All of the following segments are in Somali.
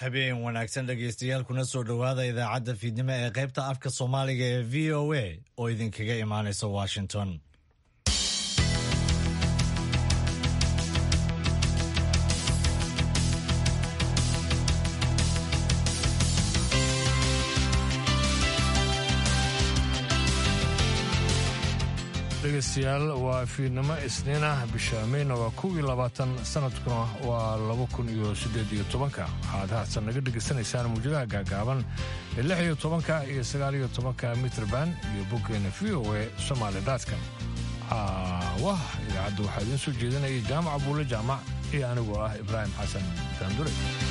habeen wanaagsan dhegaystayaal kuna soo dhowaada idaacadda fiidnimo ee qaybta afka soomaaliga ee v o a oo idinkaga imaanaysa washington dhegeystayaal waa fiidnimo isniin ah bisha meyna waa kow iyo labaatan sanadkuna waa laba kun iyo siddeed iyo tobanka waxaad haatan naga dhegaysanaysaan muujadaha gaagaaban ee lix iyo tobanka iyo sagaal iyo tobanka mitrban iyo boggeena v o e somaali daadkan wah idaacadda waxaa idiin soo jeedinaya jaamac buule jaamac iyo anigoo ah ibraahim xasan daandure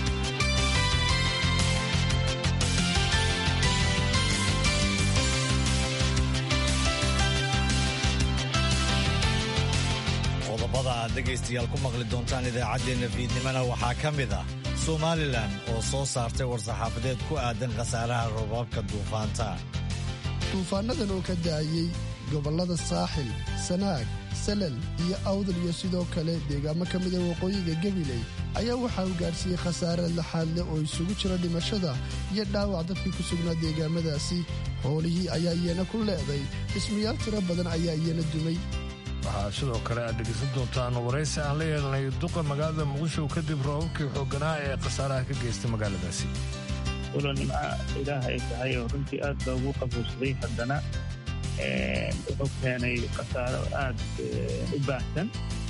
qodobada aad dhegaystayaal ku maqli doontaan idaacaddeenna fiidnimona waxaa ka mid ah somalilan oo soo saartay war-saxaafadeed ku aadan khasaaraha robaabka duufaanta duufaannadan oo ka da'ayey gobollada saaxil sanaag salal iyo awdal iyo sidoo kale deegaamo ka mida waqooyiga gabiley ayaa waxaa uu gaadhsiiyey khasaare laxaad leh oo isugu jira dhimashada iyo dhaawac dadkii ku sugnaa deegaamadaasi hoolihii ayaa iyana ku leeday dhismayaal tiro badan ayaa iyana dumay waxaa sidoo kale aad dhegaysan doontaan waraysi aan la yeelnay duqa magaalada muqdisho kadib roobabkii xoogganaa ee khasaaraha ka geystay magaaladaasi walo nimca ilaah ay tahay oo runtii aad loogu qabuursaday haddana wuxuu keenay khasaaro aad u baahsan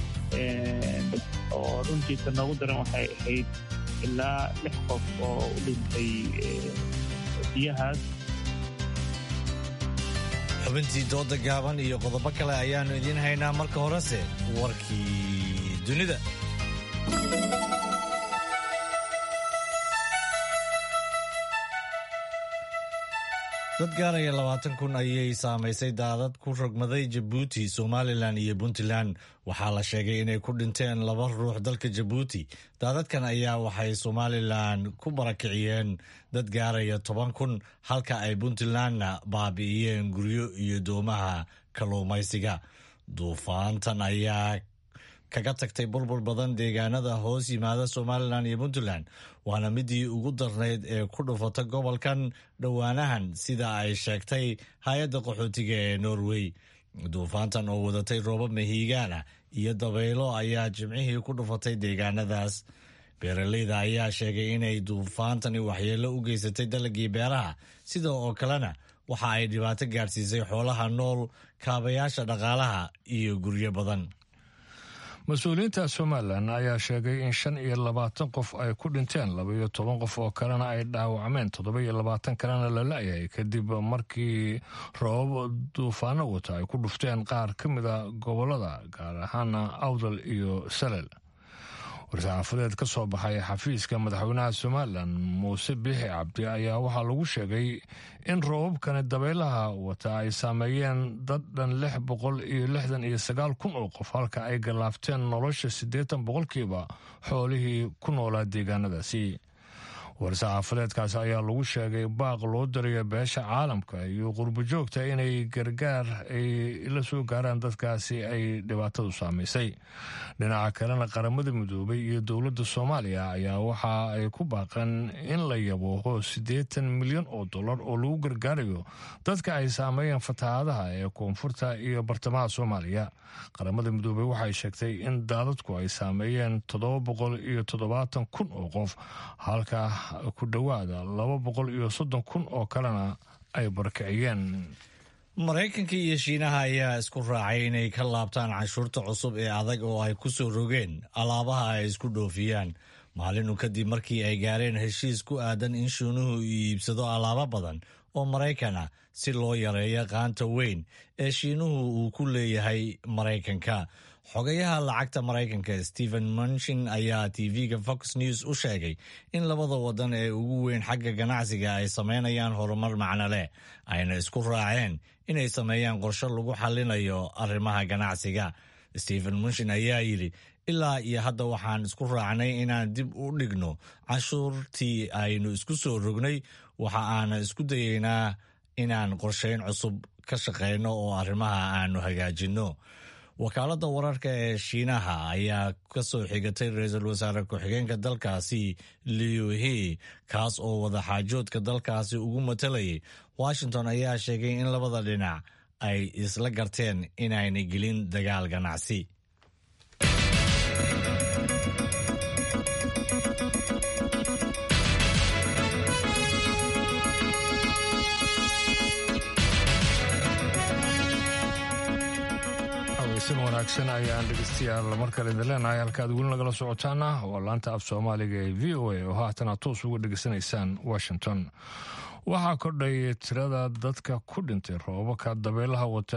oo runtii ta noogu daran waxay ahayd ilaa lix qof oo u dhintay biyahaas xubintii dooda gaaban iyo qodobo kale ayaannu idiin haynaa marka horese warkii dunida dad gaaraya labaatan kun ayay saamaysay daadad ku rogmaday jabuuti somalilan iyo puntland waxaa la sheegay inay ku dhinteen laba ruux dalka jabuuti daadadkan ayaa waxay somalilan ku barakiciyeen dad gaaraya toban kun halka ay puntlandna baabi'iyeen guryo iyo doomaha kalluumaysiga duufaantan ayaa kaga tagtay burbur badan deegaanada hoos yimaada somalilan iyo puntland waana midii ugu darnayd ee ku dhufata gobolkan dhowaanahan sida ay sheegtay hay-adda qaxootiga ee norway duufaantan oo wadatay roobab mahiigaana iyo dabaylo ayaa jimcihii ku dhufatay deegaanadaas beeraleyda ayaa sheegay inay duufaantani waxyeello u geysatay dalagii beeraha sida oo kalena waxa ay dhibaato gaadhsiisay xoolaha nool kaabayaasha dhaqaalaha iyo guryo badan mas-uuliyiinta somalilan ayaa sheegay in shan iyo labaatan qof ay ku dhinteen laba iyo toban qof oo kalena ay dhaawacmeen toddoba iyo labaatan kalena la la-yahay kadib markii roobab duufaano wata ay ku dhufteen qaar ka mida gobolada gaar ahaana awdal iyo salel war-saxaafadeed ka soo baxay xafiiska madaxweynaha somalilan muuse biixi cabdi ayaa waxaa lagu sheegay in roobabkani dabaylaha wata ay saameeyeen dad dhan lix boqol iyo lixdan iyo sagaal kun oo qof halka ay gallaafteen nolosha siddeetan boqolkiiba xoolihii ku noolaa deegaanadaasi war-saxaafadeedkaas ayaa lagu sheegay baaq loo darayo beesha caalamka iyo qurbojoogta inay gargaar ay la soo gaaraan dadkaasi ay dhibaatadu saamaysay dhinaca kalena qaramada midoobay iyo dowladda soomaaliya ayaa waxa ay ku baaqeen in la yabooho siddeetan milyan oo dollar oo lagu gargaarayo dadka ay saameeyeen fatahaadaha ee koonfurta iyo bartamaha soomaaliya qaramada midoobey waxay sheegtay in daadadku ay saameeyeen toddoba boqol iyo toddobaatan kun oo qof halka ku dhowaada laba boqol iyo soddon kun oo kalena ay barakiciyeen maraykanka iyo shiinaha ayaa isku raacay inay ka laabtaan canshuurta cusub ee adag oo ay ku soo rogeen alaabaha ay isku dhoofiyaan maalinu kadib markii ay gaareen heshiis ku aadan in shiinuhu iibsado alaabo badan oo maraykan ah si loo yareeyo qaanta weyn ee shiinuhu uu ku leeyahay maraykanka xogayaha lacagta maraykanka stephen munchin ayaa tv-ga fox news u sheegay in labada wadan ee ugu weyn xagga ganacsiga ay sameynayaan horumar macno leh ayna isku raaceen inay sameeyaan qorshe lagu xallinayo arrimaha ganacsiga stephen munchin ayaa yidhi ilaa iyo hadda waxaan isku raacnay inaan dib u dhigno canshuurtii aynu isku soo rognay waxa aana isku dayeynaa inaan qorsheyn cusub ka shaqeyno oo arrimaha aanu hagaajinno wakaaladda wararka ee shiinaha ayaa ka soo xigatay ra-iisul wasaare ku-xigeenka dalkaasi liuhe kaas oo wadaxaajoodka dalkaasi ugu matalayay washington ayaa sheegay in labada dhinac ay isla garteen inaynay gelin dagaal ganacsi si wanaagsan ayaan dhegeystayaal mar kale idin leenahay halkaad weli nagala socotaana waa laanta af soomaaliga ee v o a oo haatana toos uga dhegeysanaysaan washington waxaa kordhay tirada dadka ku dhintay roobabka dabeelaha wata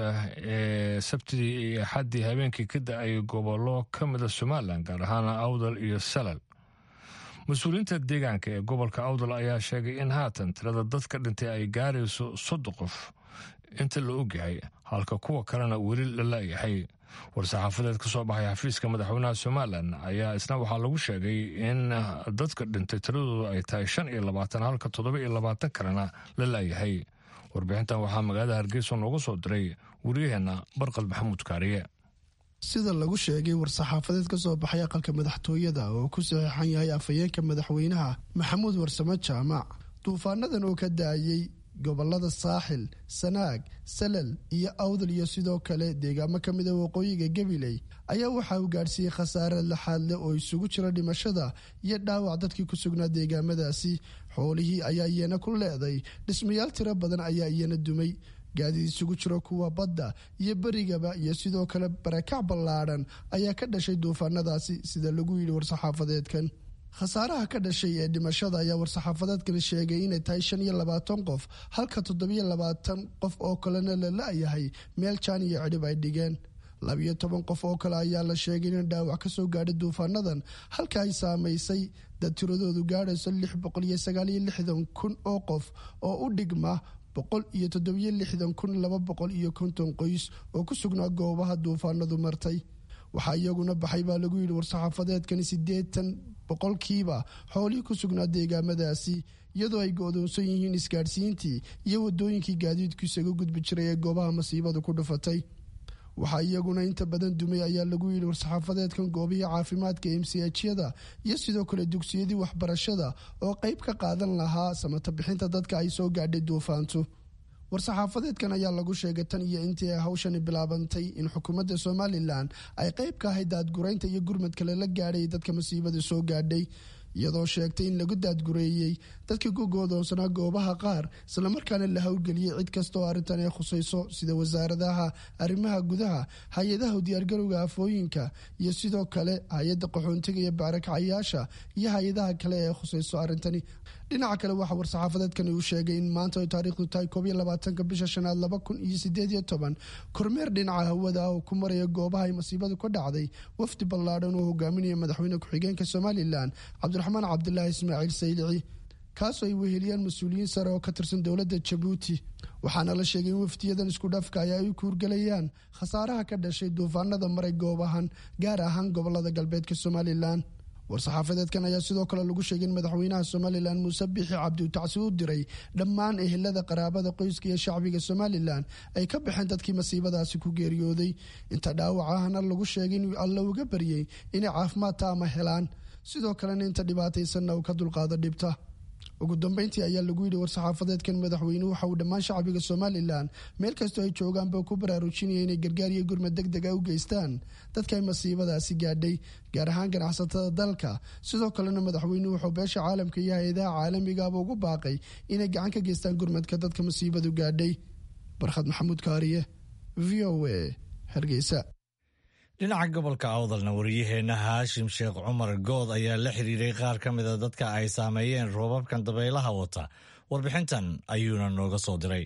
ee sabtidii iyo axaddii habeenkii ka da-ay gobollo ka mida somalilan gaar ahaan awdal iyo salal mas-uuliyiinta deegaanka ee gobolka awdal ayaa sheegay in haatan tirada dadka dhintay ay gaarayso soddon qof inta la ogyahay halka kuwa kalena weli la laayahay war-saxaafadeed ka soo baxay xafiiska madaxweynaha somalilan ayaa isna waxaa lagu sheegay in dadka dhintay tiradoodu ay tahay shan iyo labaatan halka toddoba iyo labaatan kalena la laayahay warbixintan waxaa magaalada hargeysa nooga soo diray wariyaheenna barqal maxamuud kaariye sida lagu sheegay war-saxaafadeed ka soo baxay aqalka madaxtooyada oo ku saxiixan yahay afhayeenka madaxweynaha maxamuud warsamo jaamac duufaanadan oo ka daayey gobolada saaxil sanaag salal iyo awdal iyo sidoo kale deegaamo ka mida waqooyiga gabiley ayaa waxa uu gaadhsiiyey khasaare laxaad leh oo isugu jira dhimashada iyo dhaawac dadkii ku sugnaa deegaamadaasi xoolihii ayaa iyana ku leeday dhismayaal tiro badan ayaa iyana dumay gaadiid isugu jiro kuwa badda iyo berigaba iyo sidoo kale barakac ballaadhan ayaa ka dhashay duufaanadaasi sida lagu yidhi war-saxaafadeedkan khasaaraha ka dhashay ee dhimashada ayaa war-saxaafadeedkan sheegay inay tahay shan iyo labaatan qof halka toddobiyo labaatan qof oo kalena la la-yahay meel jaan iyo cidhib ay dhigeen labiyo toban qof oo kale ayaa la sheegay in dhaawac ka soo gaadhay duufaanadan halka ay saamaysay dad tiradoodu gaadhayso lix boqol iyo sagaaliyo lixdan kun oo qof oo u dhigma boqol iyo toddobiyo lixdan kun laba boqol iyo konton qoys oo ku sugnaa goobaha duufaanadu martay waxaa iyaguna baxay baa lagu yidhi war-saxaafadeedkani siddeetan boqolkiiba xoolihii ku sugnaa deegaamadaasi iyadoo ay go-doonsan yihiin isgaadhsiintii iyo wadooyinkii gaadiidku isaga gudbi jiray ee goobaha masiibadu ku dhufatay waxaa iyaguna inta badan dumay ayaa lagu yidhi war-saxaafadeedkan goobihii caafimaadka emsiyada iyo sidoo kale dugsiyadii waxbarashada oo qeyb ka qaadan lahaa samata bixinta dadka ay soo gaadhay duufaantu war-saxaafadeedkan ayaa lagu sheegay tan iyo intii ay hawshani bilaabantay in xukuumadda somalilan ay qeyb ka ahayd daadguraynta iyo gurmadka lala gaadhay dadka masiibada soo gaadhay iyadoo sheegtay in lagu daadgureeyey dadkii ku goodoonsanaa goobaha qaar islamarkaana la howlgeliyey cid kasta oo arrintan ay khusayso sida wasaaradaha arrimaha gudaha hay-adaha diyaargarowga afooyinka iyo sidoo kale hay-adda qaxoontiga iyo baarakacayaasha iyo hay-adaha kale ee khusayso arrintani dhinaca kale waxaa war-saxaafadeedkani uu sheegay in maanta ay taariikhdu tahay koob iyo labaatanka bisha shanaad laba kun iyo sideed iyo toban kormeer dhinaca hawada ah oo ku maraya goobaha ay masiibadu ka dhacday wafdi ballaadhan oo hogaaminaya madaxweyne ku-xigeenka somalilan cabdiraxmaan cabdilaahi ismaaciil saylici kaasoo ay weheliyaan mas-uuliyiin sare oo ka tirsan dowladda jabuuti waxaana la sheegay in wafdiyadan isku dhafka ay ay kuurgelayaan khasaaraha ka dhashay duufaanada maray goobahan gaar ahaan gobolada galbeedka somalilan war-saxaafadeedkan ayaa sidoo kale lagu sheegay in madaxweynaha somalilan muuse bixi cabdiutacsi u diray dhammaan ehelada qaraabada qoyska iyo shacbiga somalilan ay ka baxeen dadkii masiibadaasi ku geeriyooday inta dhaawacahana lagu sheegay inuu alla uga baryey inay caafimaad taama helaan sidoo kalena inta dhibaataysanna uu ka dulqaado dhibta ugu dambeyntii ayaa lagu yidhi war-saxaafadeedkan madaxweynuhu waxa uu dhammaan shacbiga somalilan meel kastoo ay joogaanba ku baraarujinaya inay gargaar iyo gurmad deg deg a u geystaan dadka ay masiibadaasi gaadhay gaar ahaan ganacsatada dalka sidoo kalena madaxweynuhu wuxuu beesha caalamka iyo hay-adaha caalamigaaba ugu baaqay inay gacan ka geystaan gurmadka dadka masiibadu gaadhay barkhad maxamuud kaariye v o a hargeysa dhinaca gobolka awdalna wariyaheenna haashim sheekh cumar good ayaa la xiriiray qaar ka mida dadka ay saameeyeen roobabkan dabaylaha wata warbixintan ayuuna nooga soo diray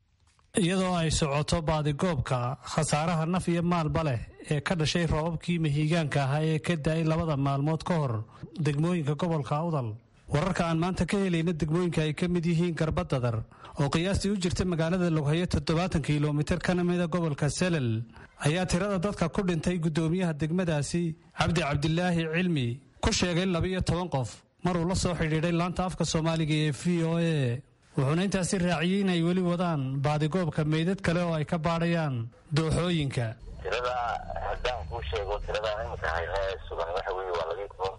iyadoo ay socoto baadigoobka khasaaraha naf iyo maalba leh ee ka dhashay roobabkii mahiigaanka ahaa ee ka da-ay labada maalmood ka hor degmooyinka gobolka awdal wararka aan maanta ka helayna degmooyinka ay ka mid yihiin garbadadar oo qiyaastii u jirta magaalada loghayo toddobaatan kilomitir kana mida gobolka selal ayaa tirada dadka ku dhintay guddoomiyaha degmadaasi cabdi cabdilaahi cilmi ku sheegay labiyo toban qof maruu la soo xidhiidhay laanta afka soomaaliga ee v o a wuxuuna intaasi raaciyey inay weli wadaan baadigoobka meydad kale oo ay ka baadhayaan dooxooyinka tirada haddaan kuu sheego tiradaan iminka hayna ee sugan waxa weye waa laga toban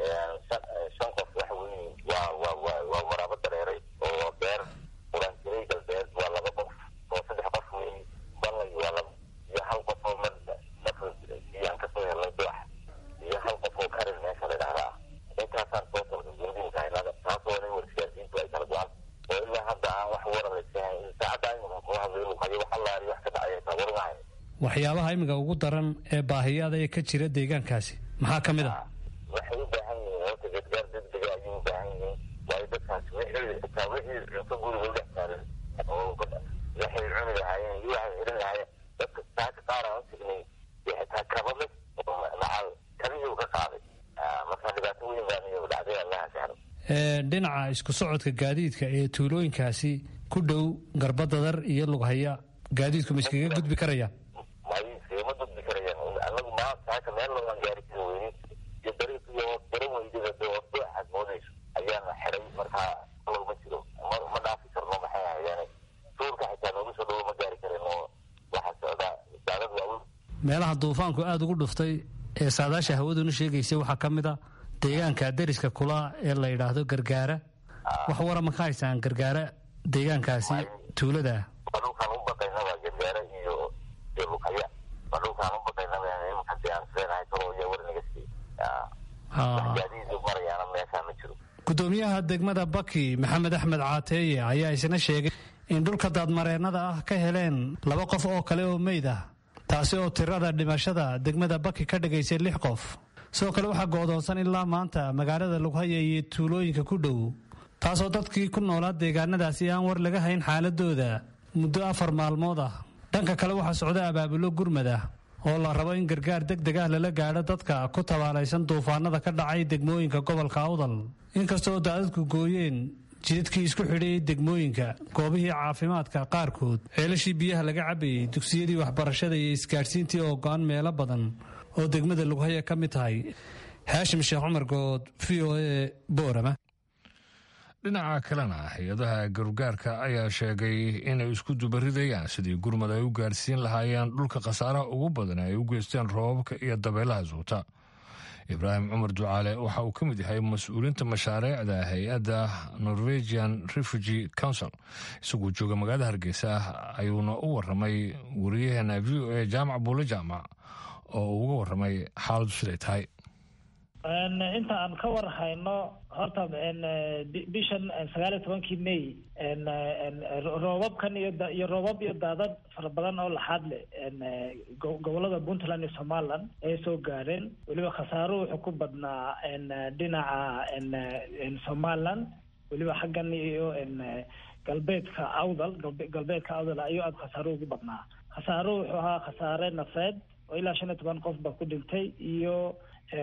shan qof waxa weye waa waa waa waa waraabo dareeray oo beer qurantiray galbeed waa laba qof oo saddex qof wey balay waa laba iyo hal qof oo mar nafr iyaan kasoo helnay dulax iyo hal qof oo karin meesha la dhahda ah intaasaan soo talka gundinka haynada taasoo nin warsigaarsiintu ay kala go-an oo ilaa hadda aan wax wararaysahay saacadda iminka kula hadlay luqayo wax allaari wax ka dhacaya taa warmahay waxyaabaha imiga ugu daran ee baahiyaada ee ka jira deegaankaasi maxaa ka mid ah waxay u baahan yihiin horta gargaar degdega ayay u baahan yihiin waayo dadkaas wixii xitaa wixii cunto guriga u dhex taalan oo waxay cuni lahaayeen iyo waxay xidhan lahaayeen dadka saaka qaar aan u tegnay iyo xitaa kabale oo macal kabihii u ka qaaday marka dhibaato weyn baan iyo dhacday allaha sahlo dhinaca isku socodka gaadiidka ee tuulooyinkaasi ku dhow garbadadar iyo lughaya gaadiidku ma iskaga gudbi karayaan may iskagama gudbi karayaan anagu maanta saaka meel loogaan gaari kari weynin iyo dariiq iyo garan weydada dee oo dooxaad moodayso ayaana xiray markaa alow ma jiro ma ma dhaafi karno maxay ahayaane tuurka xitaa noogu soo dhawo ma gaari karin oo waxaa socdaa daadad waaweyn meelaha duufaanku aada ugu dhuftay ee saadaasha hawaduna sheegaysay waxaa ka mid a deegaanka deriska kula ee la yidhaahdo gargaara wax wara ma ka haysaan gargaara deegaankaasi tuulada waa dhulkaan u baqaynaba gargaara iyo iyo lukaya waa dhulkaan u baqaynaba imankasi aan islenahay kalo iyo warniga sii wax gaadiid marayaana meeshaa ma jiro gudoomiyaha degmada baki maxamed axmed caateeye ayaa isna sheegay in dhulka daadmareennada ah ka heleen laba qof oo kale oo meyd ah taasi oo tirada dhimashada degmada baki ka dhigaysay lix qof sidoo kale waxaa go'doonsan ilaa maanta magaalada lughaya iyo tuulooyinka ku dhow taasoo dadkii ku noolaa deegaanadaasi aan war laga hayn xaaladooda muddo afar maalmood ah dhanka kale waxaa socda abaabulo gurmad ah oo la rabo in gargaar deg deg ah lala gaadho dadka ku tabaalaysan duufaanada ka dhacay degmooyinka gobolka awdal inkastoo daadadku gooyeen jidadkii isku xidhayay degmooyinka goobihii caafimaadka qaarkood ceelashii biyaha laga cabayey dugsiyadii waxbarashada iyo isgaadhsiintii oo go-an meelo badan oo degmada lughaya ka mid tahay haashim sheekh cumar good v o a boorama dhinaca kalena hay-adaha gargaarka ayaa sheegay inay isku dubaridayaan sidii gurmad ay u gaarsiin lahaayeen dhulka khasaaraha ugu badan ay u geysteen roobabka iyo dabeelaha suuta ibraahim cumar ducaale waxa uu ka mid yahay mas-uuliinta mashaariicda hay-adda norwegian refugee council isagoo jooga magaalada hargeysa ayuuna u waramay wariyaheena v o a jaamac buule jaamac oo uu uga waramay xaaladu siday tahay inta aan ka war hayno horta bishan sagaal iyo tobankii may roobabkan iyo iyo roobab iyo daadad fara badan oo laxaad leh gobolada puntland iyo somaliland ay soo gaareen weliba khasaaro wuxuu ku badnaa dhinaca somaliland weliba xaggan iyo galbeedka awdal galbeedka awdal ayuu aada khasaaro ugu badnaa khasaaro wuxuu ahaa khasaare nafeed oo ilaa shan iyo toban qof ba ku dhintay iyo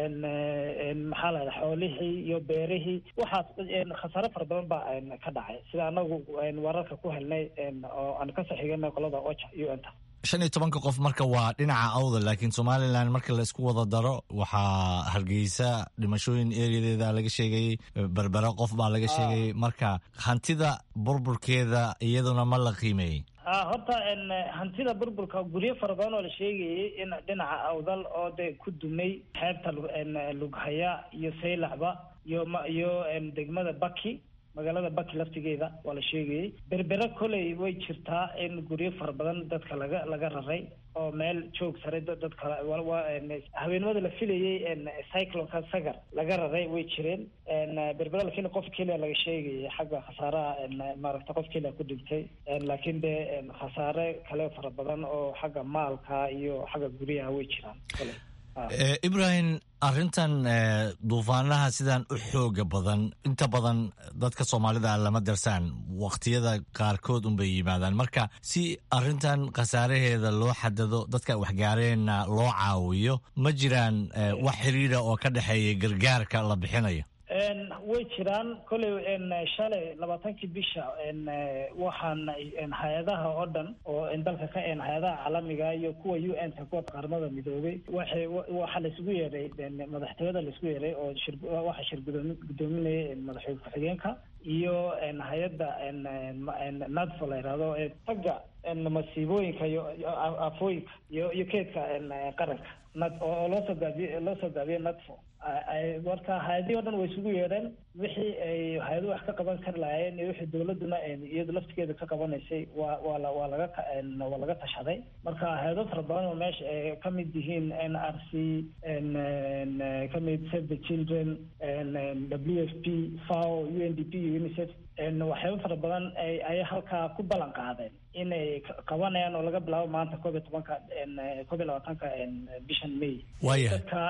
maxaa la yidhaha xoolihii iyo beerihii waxaas khasaare fara badan baa ka dhacay sida anagu wararka ku helnay oo aan ka saxiiganay qolada ocha u n ta shan iyo tobanka qof marka waa dhinaca awdal laakiin somalilan marka la isku wada daro waxaa hargeysa dhimashooyin ereyadeeda laga sheegayey berbera qof baa laga sheegayay marka hantida burburkeeda iyaduna ma la qiimeeyey a horta hantida burburka guryo fara badan oo la sheegayay in dhinaca awdal oo de ku dumay xeebta lughaya iyo saylacba iyo ma iyo degmada baki magaalada baki laftigeeda waa la sheegayay berbera koley way jirtaa in guryo fara badan dadka laga laga raray oo meel joog sare dadka habeenimada la filayay cyclonka sagar laga raray way jireen berbera lakiin qof keliya laga sheegayay xagga khasaaraha maaragta qof keliya ku dhintay laakiin de khasaare kale fara badan oo xagga maalka iyo xagga guryaha way jiraan kole ibrahim arrintan duufaanaha sidan u xooga badan inta badan dadka soomaalida lama darsaan waqtiyada qaarkood unbay yimaadaan marka si arrintan khasaaraheeda loo xadado dadka waxgaareenna loo caawiyo ma jiraan wax xiriira oo ka dhexeeya gargaarka la bixinayo way jiraan kolley shalay labaatankii bisha waxaan hay-adaha oo dhan oo dalka ka een hay-adaha caalamiga iyo kuwa u n ta kuwa qaramada midoobay waxay waxaa laisugu yeeray madaxtooyada laisku yeeray oo shir waxaa shir gudoomi gudoominayay madaxweyne ku-xigeenka iyo hay-adda nadfo la yidhahdo ee tagga masiibooyinka iyo afooyinka iyo iyo keedka qaranka nad oo loo soo gaabiye loo soo gaabiyey nadfo marka hay-adihii o dhan way isugu yeedheen wixii ay hay-aduhu wax ka qaban kari lahaayeen iyo wixii dawladuna iyadu laftigeeda ka qabanaysay waa waa la waa laga waa laga tashaday marka hay-ado fara badan oo meesha ay ka mid yihiin n r c ka mid save the children w f p fao u n d p iyo unicef waxyaaba fara badan ayay halkaa ku ballan qaadeen inay qabanayaan oo laga bilaabo maanta koob iyo tobanka koob iyo labaatanka bishan may Waaya. dadka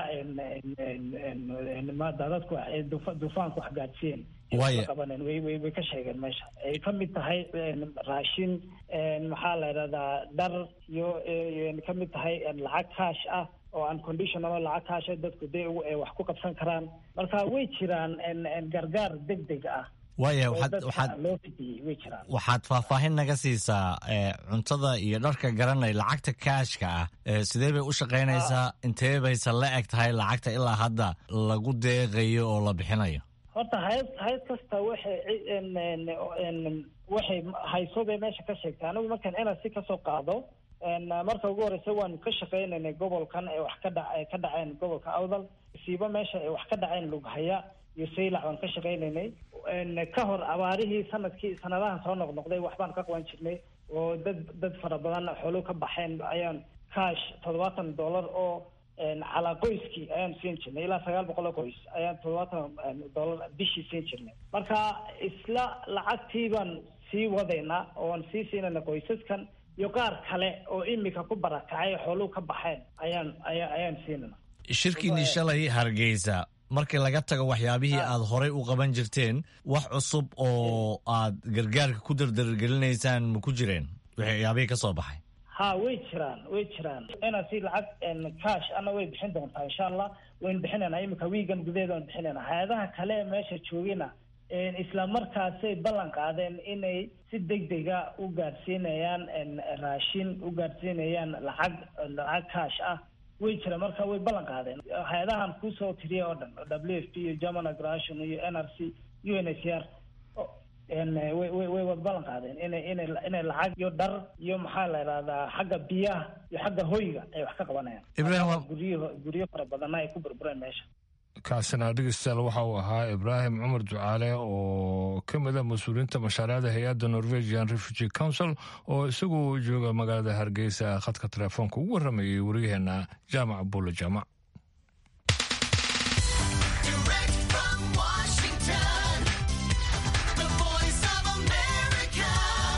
daadadku duufaanku wax gaadsiiyeen Waaya. qabaneen way way way ka sheegeen meesha ay ka mid tahay raashin maxaa la yidhahdaa dhar iyo iyo ka mid tahay lacag kaash ah oo unconditional oo lacag kaash ah dadku dee ugu- ay wax ku qabsan karaan marka way jiraan gargaar degdeg ah waaya oo waxaad dadka waxaad loo fidiyey way jiraan waxaad faahfaahin naga siisaa ee, cuntada iyo dharka garanay lacagta kaashka ah ee, sidee bay u shaqaynaysaa intee bayse la eg tahay lacagta ilaa hadda lagu deeqayo oo la bixinayo horta hay-ad hay-ad kasta waxay ci- en- en- en- waxay hayso bay meesha ka sheegtay anigu markaan nrc kasoo qaado en, marka ugu horeysa waanu ka shaqaynaynay gobolkan ee wax ka dha ay ka dhaceen gobolka awdal siiba meesha ay wax ka dhaceen lughaya iyo saylac baan ka shaqaynaynay en, ka hor abaarihii sanadkii sanadahan soo noqnoqday waxbaan ka qaban jirnay oo dad dad fara badan xoolo ka baxeen ayaan cash toddobaatan dollar oo en, calaa qoyskii ayaan siin jirnay ilaa sagaal boqol oo qoys ayaan toddobaatan en, dollar bishii siin jirnay marka isla lacagtii baan sii wadaynaa oo aan sii siinayna qoysaskan iyo qaar kale oo imika ku barakacay xooluhu ka baxeen ayaan ayaa ayaan siinayna shirkiinii shalay hargeysa markii laga tago waxyaabihii aad horay u qaban jirteen wax cusub oo aad gargaarka ku dardargelinaysaan ma ku jireen waxyaabihii ka soo baxay ha way jiraan way jiraan ina si lacag en, cash ana way bixin doontaa insha allah waynu bixinaynaa imika wiigan gudaheeda waan bixinaynaa hay-adaha kale ee meesha joogina en, isla markaasay ballan qaadeen inay si degdega u gaadhsiinayaan en, raashin u gaadhsiinayaan lacag lacag cash ah way jiraan marka way ballan qaadeen hay-adahan kusoo tiriya oo dhan w f p iyo german aggration iyo n r c u n h r en, way way way wada ballan qaadeen inay inay inay lacag iyo dhar iyo maxaa la yidhahdaa xagga biyaha iyo xagga hoyga ay wax ka qabanayaan Ibrahim, waa- guryo guryo fara badanna ay ku burbureen meesha kaasina dhegeystayaal waxa uu ahaa ibraahim cumar ducaale oo ka mid a mas-uuliyiinta mashaariicda hay-adda norwegian refugee council oo isagu jooga magaalada hargeysa khadka telefoonka ugu waramayay waryaheena jaamac bulle jaamac Direct from Washington, the voice of America,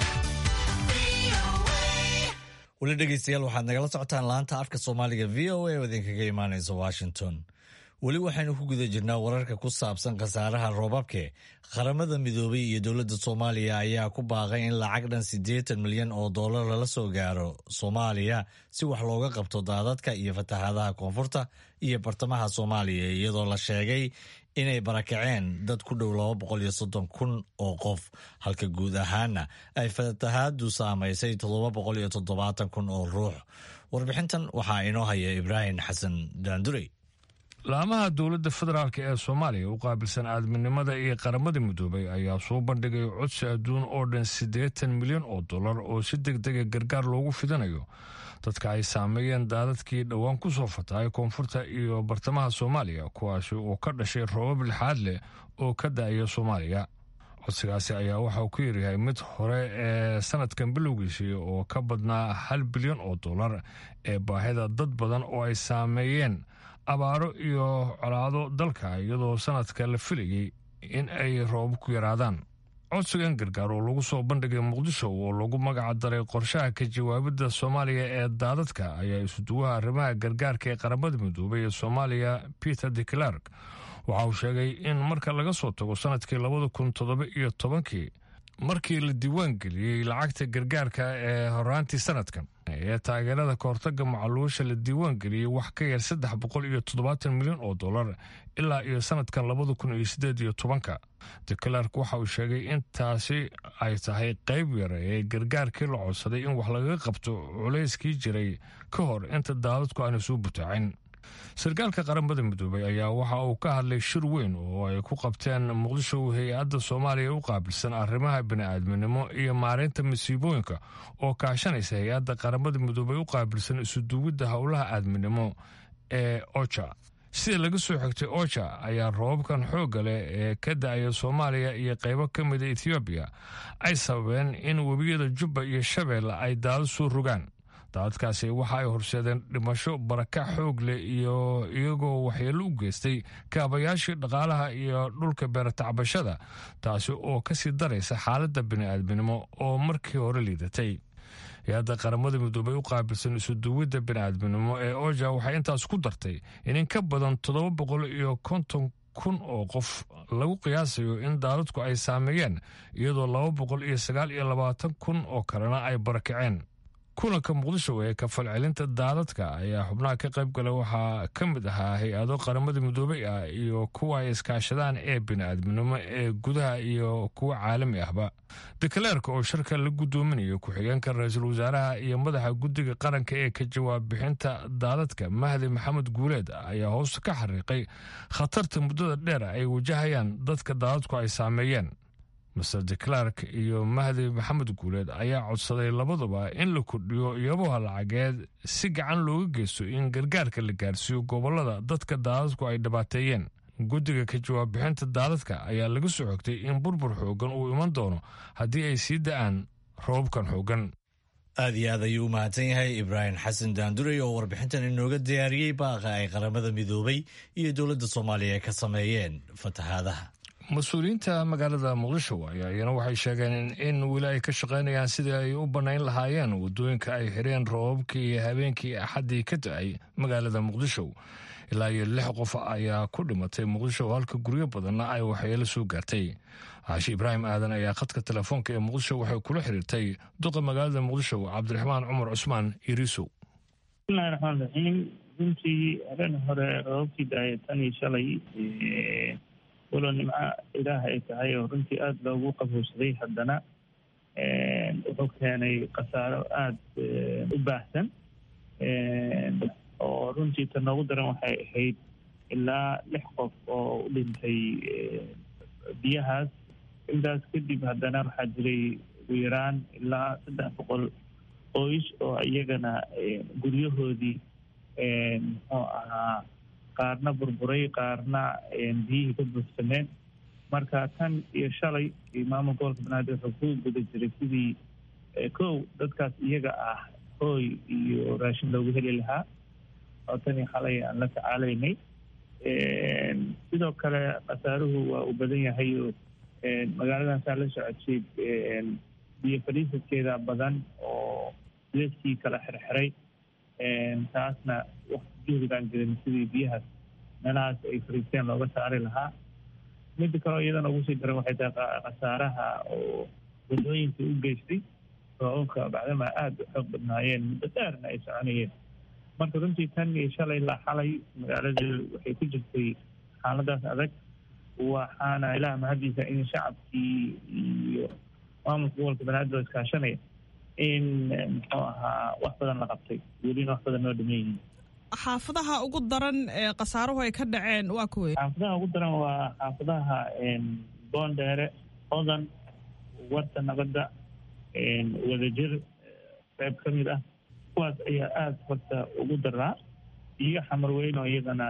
VOA. weli dhegeystayaal waxaad nagala socotaan laanta afka soomaaliga v o a oo idinkaga imaanaysa washington weli waxaynu ku guda jirnaa wararka ku saabsan khasaaraha roobabke qaramada midoobay iyo dowladda soomaaliya ayaa ku baaqay in lacag dhan siddeetan milyan oo dollar lala soo gaaro soomaaliya si wax looga qabto daadadka iyo fatahaadaha koonfurta iyo bartamaha soomaaliya iyadoo la sheegay inay barakaceen dad ku dhow laba boqol iyo soddon kun oo qof halka guud ahaana ay fatahaadu saamaysay toddoba boqol iyo toddobaatan kun oo ruux warbixintan waxaa inoo haya ibraahim xasan daandurey laamaha dowladda federaalk ee soomaaliya u qaabilsan aadminimada iyo qaramada midoobay ayaa soo bandhigay codsi adduun oo dhan siddeetan milyan oo dollar oo si deg dega gargaar loogu fidinayo dadka ay saameeyeen daadadkii dhowaan ku soo fatahay koonfurta iyo bartamaha soomaaliya kuwaasi oo ka dhashay roobab lixaad leh oo ka da-aya soomaaliya codsigaasi ayaa waxa uu ku yaryahay mid hore ee sanadkan bilowgiisii oo ka badnaa hal bilyan oo dollar ee baahida dad badan oo ay saameeyeen abaaro iyo colaado dalka iyadoo sanadka la filayay in ay roobab ku yaraadaan codsigan gargaar oo lagu soo bandhigay muqdisho oo lagu magaca daray qorshaha ka jawaabidda soomaaliya ee daadadka ayaa isuduwaha arrimaha gargaarka ee qaramada midoobay ee soomaaliya peter de clark waxa uu sheegay in marka laga soo tago sanadkii labada kun toddoba iyo tobankii markii la diiwaan geliyey lacagta gargaarka ee horaantii sanadkan ee taageerada kahortaga macaluusha la diiwaan geliyey wax ka yar saddex boqol iyo toddobaatan milyan oo dollar ilaa iyo sanadkan labada kun iyo sideed iyo tobanka de clark waxa uu sheegay in taasi ay tahay qayb yar ee gargaarkii la codsaday in wax lagaga qabto culayskii jiray ka hor inta daadadku aana soo butaacin sarkaalka qaramada midoobay ayaa waxa uu ka hadlay shir weyn oo ay ku qabteen muqdisho hay-adda soomaaliya u qaabilsan arrimaha bini'aadminimo iyo maareynta masiibooyinka oo kaashanaysa hay-adda qaramada midoobay u qaabilsan isuduwidda howlaha aadminimo ee oja sida laga soo xigtay oja ayaa roobabkan xoogga leh ee ka da-aya soomaaliya iyo qaybo ka mida ethoobiya ay sababeen in webiyada jubba iyo shabeelle ay daado soo rogaan daadadkaasi waxa ay horseedeen dhimasho barakac xoog leh iyo iyagoo waxyeello u geystay kaabayaashii dhaqaalaha iyo dhulka beeratacbashada taasi oo ka sii daraysa xaaladda bini'aadminimo oo markii hore liidatay hay-adda qaramada midoobay u qaabilsan isuduwidda bini'aadminimo ee oja waxay intaas ku dartay in in ka badan toddoba boqol iyo konton kun oo qof lagu qiyaasayo in daadadku ay saameeyeen iyadoo laba boqol iyo sagaal iyo labaatan kun oo kalena ay barakaceen kulanka muqdisho ee kafalcelinta daadadka ayaa xubnaha ka qayb gala waxaa ka mid ahaa hay-ado qaramada midoobey ah iyo kuwa ay iskaashadaan ee bini'aadminimo ee gudaha iyo kuwa caalami ahba dekaleerka oo shirka la guddoominayo ku-xigeenka ra-iisul wasaaraha iyo madaxa guddiga qaranka ee ka jawaab bixinta daadadka mahdi maxamed guuleed ayaa hoosta ka xariiqay khatarta muddada dheer ay wajahayaan dadka daadadku ay saameeyeen master de clark iyo mahdi maxamed guuleed ayaa codsaday labaduba in la kordhiyo iyaboha lacageed si gacan looga geysto in gargaarka la gaarsiiyo gobollada dadka daadadku ay dhibaateeyeen guddiga ka jawaab bixinta daadadka ayaa laga soo xogtay in burbur xoogan uu iman doono haddii ay sii da-aan roobabkan xoogan aad iyo aad ayuu u mahadsan yahay ibraahim xasan daanduray oo warbixintan inooga diyaariyey baaqa ay qaramada midoobay iyo dowladda soomaaliya ka sameeyeen fatahaadaha mas-uuliyiinta magaalada muqdisho ayaa iyana waxay sheegeen in weli ay ka shaqaynayaan sidii ay u bannayn lahaayeen waddooyinka ay xireen roobabkii iyo habeenkii axaddii ka da-ay magaalada muqdisho ilaa iyo lix qof ayaa ku dhimatay muqdisho halka guryo badanna ay waxyeelo soo gaartay caashi ibraahim aadan ayaa khadka telefoonka ee muqdisho waxay kula xiriirtay duqa magaalada muqdisho cabdiraxmaan cumar cusmaan iriisow bismillahi raxmaan raxiim runtii habeen hore roobabkii daaya tan iyo shalay walow nimco ilaah ay tahay oo runtii aada loogu qabowsaday haddana wuxuu keenay khasaaro aada u baahsan oo runtii ta noogu daran waxay ahayd ilaa lix qof oo u dhintay biyahaas intaas kadib haddana waxaa jiray ugu yaraan ilaa saddex boqol qoys oo iyagana guryahoodii muxuu ahaa qaarna burburay qaarna biyihii ka buuxsameen marka tan iyo shalay maamul gobolka banaadir wuxuu ku guda jiray sidii kow dadkaas iyaga ah hooy iyo raashin loogu heli lahaa oo tan iyo xalay aan la tacaalaynay sidoo kale khasaaruhu waa uu badan yahay oo magaaladan saa la socodsay biyo fadhiisadkeeda badan oo dadkii kala xirxiray taasna juhdigaan jirin sidii biyahaas meelahaas ay fariisteen looga saari lahaa midda kaleo iyadana ugu sii daran waxay tahay khasaaraha oo wadooyinka u geystay roobabka bacdama aada u xoog badnaayeen muddo dheerna ay soconayeen marka runtii tan iyo shalay ilaa xalay magaaladu waxay ku jirtay xaaladaas adag waxaana ilaah mahadiisa in shacabkii iyo maamulka gobolka banaadir oo iskaashanaya in muxuu ahaa wax badan la qabtay welina wax badan noo dhaman yihiin xaafadaha ugu daran ee khasaaruhu ay ka dhaceen waa kuwey xaafadaha ugu daran waa xaafadaha boondheere hodan warta nabadda wadajir qayb ka mid ah kuwaas ayaa aada horta ugu daraa iyo xamar weyn oo iyadana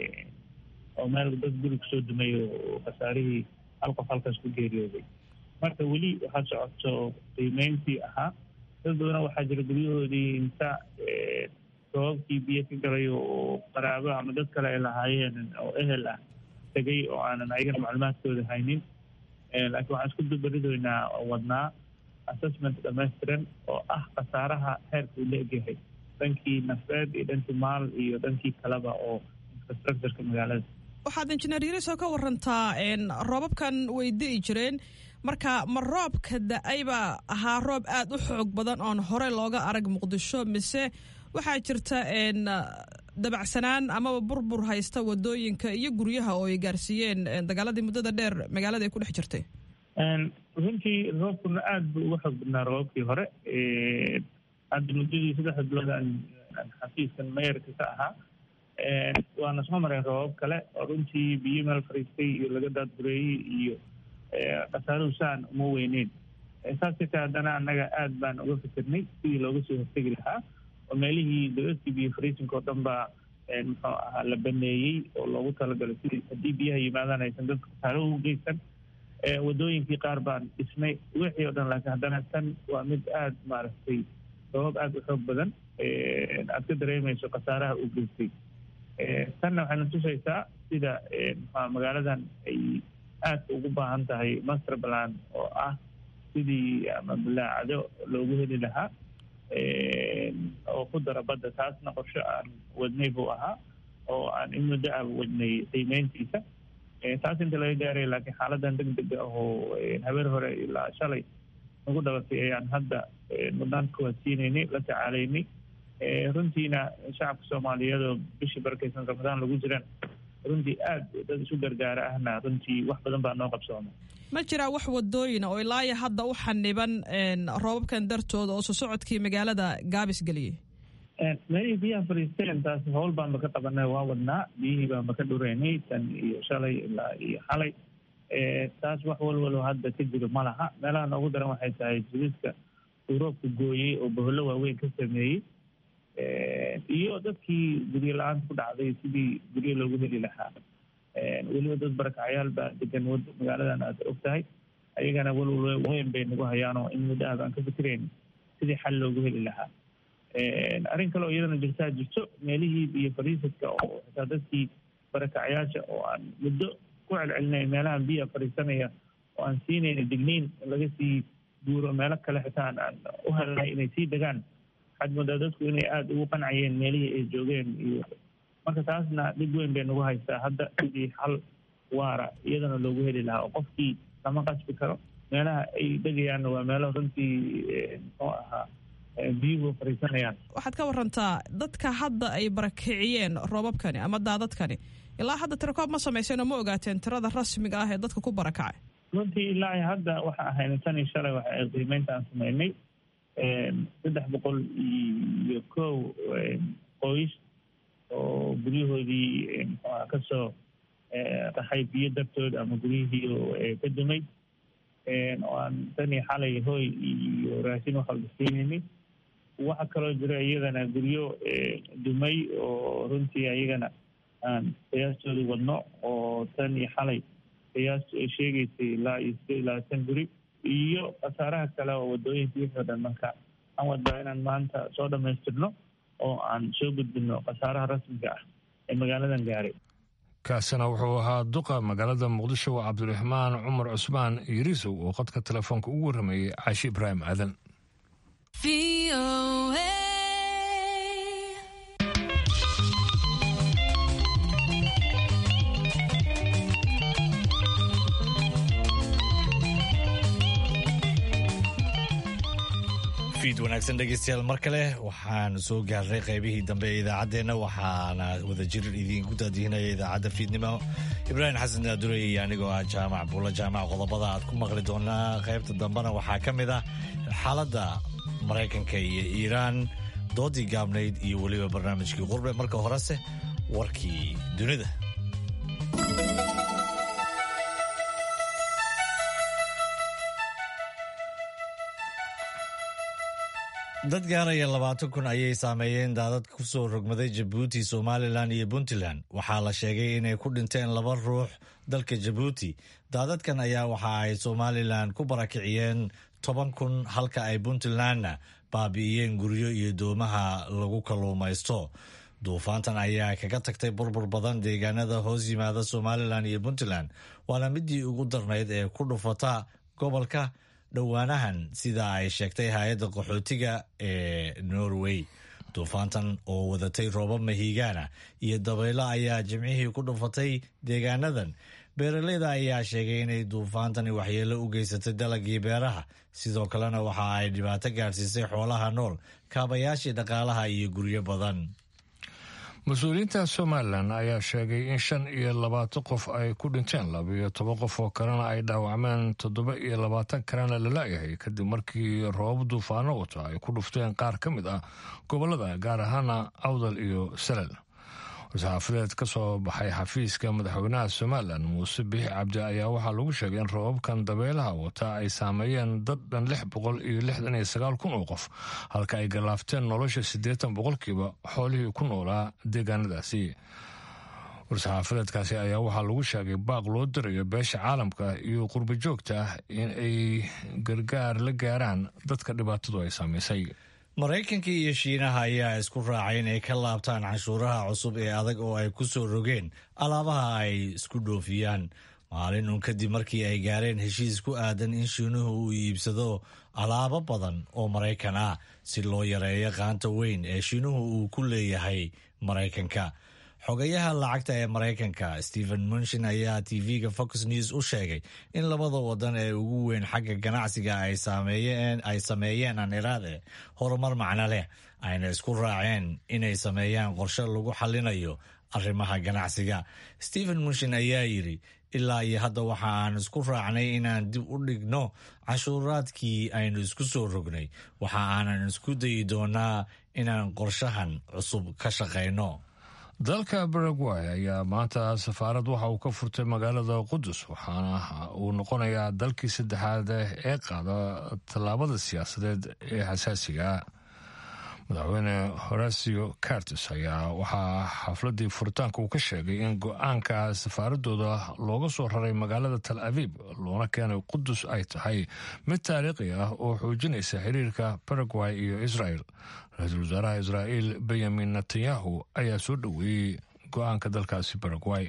oo meel dad guri kusoo dumay oo khasaarihii hal qof halkaas ku geeriyooday marka weli waxaa socoto qiimeyntii ahaa dad badana waxaa jira guryahoodii inta roobabkii biyo ka galay oo qaraabo ama dad kale ay lahaayeen oo ehel ah tegay oo aanan ayagana macluumaadkooda haynin laakiin waxaan isku dubaridoynaa oo wadnaa assessment dhamaystiran oo ah khasaaraha heerka uu la egyahay dhankii nafeed iyo dhankii maal iyo dhankii kaleba oo infrastructureka magaalada waxaad injineer yariso ka warantaa roobabkan way di'i jireen marka ma roobka da-ayba ahaa roob aada u xoog badan oon hore looga arag muqdisho mise waxaa jirta dabacsanaan amaba burbur haysta wadooyinka iyo guryaha oo ay gaarsiiyeen dagaaladii muddada dheer magaalada ay ku dhex jirtay runtii roobkuna aada buu uga xoog badnaa roobabkii hore hadda muddadii saddexda bilood aan xafiiskan mayarka ka ahaa waana soo mareen roobab kale oo runtii biyo meel fariistay iyo laga daadgureeyey iyo khasaaruhu saan uma weyneyn saas xitaa haddana annaga aada baan uga fikirnay sidii looga soo hortegi lahaa oo meelihii dowladkii biyo fariisinka oo dhan baa muxuu ahaa la baneeyey oo loogu talagalay sidii haddii biyaha yimaadaan aysan dadka khasaaruhu u geysan wadooyinkii qaar baan dhisnay wixii oo dhan laakiin haddana tan waa mid aada maaragtay sabab aada u xoog badan aad ka dareemayso khasaaraha uu geystay tanna waxayna tusaysaa sida mxua magaaladan ay aadka ugu baahan tahay master plan oo ah sidii ama balaacado loogu heli lahaa oo ku dara badda taasna qorsho aan wadnay buu ahaa oo aan in muddo ah wadnay qiimeyntiisa taas inta laga gaaray laakiin xaaladan deg deg ah oo habeer hore ilaa shalay nagu dhalatay ayaan hadda mudnaan kuwaadsiinaynay la tacaalaynay runtiina shacabka soomaaliyeed oo bishii barakeysan ramadaan lagu jiraan runtii aada dad isu gargaara ahna runtii wax badan baa noo qabsooma ma jiraa wax wadooyina oo ilaayo hadda u xaniban roobabkan dartooda oo sosocodkii magaalada gaabis geliyey meelihii biyaha fariisteen taas howl baanba ka qabanay waa wadnaa biyihii baanba ka dhureynay tan iyo shalay ilaa iyo xalay taas wax walwalo hadda ka jiro ma laha meelaha noogu daran waxay tahay jiriska uu roobka gooyey oo bohollo waaweyn ka sameeyey iyo dadkii guryo la-aanta ku dhacday sidii guryo loogu heli lahaa weliba dad barakacyaal baa degan magaaladan aad og tahay ayagana walwal weyn bay nagu hayaanoo in muddo ah baan ka fikirayn sidii xal loogu heli lahaa arrin kale oo iyadana jirtaa jirto meelihii biyo fariisadka oo xitaa dadkii barakacyaasha oo aan muddo ku celcelinay meelahan biya fariisanaya oo aan siinayna digniin laga sii guuro meelo kale xitaa aan u helnay inay sii degaan waxaad moodaa dadku inay aada ugu qancayeen meelihii ay joogeen iyo marka taasna dhib weyn bay nagu haystaa hadda sidii xal waara iyadana loogu heli lahaa oo qofkii lama qasbi karo meelaha ay degayaanna waa meelo runtii muxuu ahaa biyuhu fariisanayaan waxaad ka warantaa dadka hadda ay barakiciyeen roobabkani ama daadadkani ilaa hadda tirakoob ma samayseen oo ma ogaateen tirada rasmiga ah ee dadka ku barakacay runtii ilaa hadda waxa ahayna tan iyo shalay waxa ay qiimeynta aan sameynay saddex boqol iyo kow qoys oo guryahoodii mxuaha kasoo qaxay biyo dartood ama guryihii ka dumay oo aan tan iyo xalay hoy iyo raashin waxalba siinaynin waxaa kaloo jira iyadana guryo dumay oo runtii ayagana aan qiyaastoodii wadno oo tan iyo xalay qiyaastu ay sheegaysay ilaa iyo sideed iyo labaatan guri iyo khasaaraha kale oo wadooyinka wixii o dhan marka aan wadbaa inaan maanta soo dhamaystirno oo aan soo gudbino khasaaraha rasmiga ah ee magaaladan gaaray kaasina wuxuu ahaa duqa magaalada muqdisho cabdiraxmaan cumar cusmaan yariisow oo qadka telefoonka ugu warrameeyey caashi ibraahim aadan fiid wanaagsan dhegeystayaal mar kale waxaan soo gaarnay qaybihii dambe ee idaacaddeenna waxaana wadajir idiinku daadihinaya idaacadda fiidnimo ibraahim xasan daadurey iyo anigoo ah jaamac buulla jaamac qodobada aad ku maqli doonaa qaybta dambena waxaa ka mid ah xaaladda maraykanka iyo iiraan doodii gaabnayd iyo weliba barnaamijkii qurbe marka horese warkii dunida dad gaaraya labaatan kun ayay saameeyeen daadad ku soo rogmaday jabuuti somalilan iyo puntland waxaa la sheegay inay ku dhinteen laba ruux dalka jabuuti daadadkan ayaa waxa ay somalilan ku barakiciyeen toban kun halka ay puntlandna baabi'iyeen guryo iyo doomaha lagu kalluumaysto duufaantan ayaa kaga tagtay burbur badan deegaanada hoos yimaada somalilan iyo puntland waana midii ugu darnayd ee ku dhufata gobolka dhowaanahan sida ay sheegtay hay-adda qaxootiga ee norway duufaantan oo wadatay roobab mahiigaana iyo dabaylo ayaa jimcihii ku dhufatay deegaanadan beeraleyda ayaa sheegay inay duufaantani waxyeelo u geysatay dalagii beeraha sidoo kalena waxa ay dhibaato gaadhsiisay xoolaha nool kaabayaashii dhaqaalaha iyo guryo badan mas-uuliyiinta somalilan ayaa sheegay in shan iyo labaatan qof ay ku dhinteen laba iyo toban qof oo kalena ay dhaawacmeen toddoba iyo labaatan kalena la laayahay kadib markii roobab duufaano wata ay ku dhufteen qaar ka mid ah gobolada gaar ahaana awdal iyo salal wasxaafadeed ka soo baxay xafiiska madaxweynaha somalilan muuse biixi cabdi ayaa waxaa lagu sheegay in roobabkan dabeelaha wata ay saameeyeen dad dhan lix boqol iyo lixdan iyo sagaal kun oo qof halka ay galaafteen nolosha siddeetan boqolkiiba xoolihii ku noolaa deegaanadaasi war-saxaafadeedkaasi ayaa waxaa lagu sheegay baaq loo dirayo beesha caalamka iyo qurbo joogta ah in ay gargaar la gaaraan dadka dhibaatadu ay saamaysay maraykanka iyo shiinaha ayaa isku raacay inay ka laabtaan canshuuraha cusub ee adag oo ay ku soo rogeen alaabaha ay isku dhoofiyaan maalin uun kadib markii ay gaareen heshiis ku aadan in shiinuhu uu iibsado alaabo badan oo maraykan ah si loo yareeyo qaanta weyn ee shiinuhu uu ku leeyahay maraykanka xogayaha lacagta ee maraykanka stephen munshin ayaa tv-ga fox news u sheegay in labada wadan ee ugu weyn xagga ganacsiga ay sameeyeen aniraade horumar macno leh ayna isku raaceen inay sameeyaan qorshe lagu xalinayo arrimaha ganacsiga stephen munshin ayaa yidhi ilaa iyo hadda waxa aan isku raacnay inaan dib u dhigno cashuuraadkii aynu isku soo rognay waxa aanan isku dayi doonaa inaan qorshahan cusub ka shaqayno dalka baragway ayaa maanta safaarad waxa uu ka furtay magaalada qudus waxaana uu noqonayaa dalkii saddexaad ee qaada tallaabada siyaasadeed ee xasaasiga madaxweyne horacio cartes ayaa waxaa xafladii furitaanka uu ka sheegay in go-aanka safaaradooda looga soo raray magaalada tal aviib loona keenay qudus ay tahay mid taariikhi ah oo xoojinaysa xiriirka baragway iyo israel ra-iisul wasaaraha israa'iil benyamin netanyahu ayaa soo dhoweeyey go-aanka dalkaasi baragway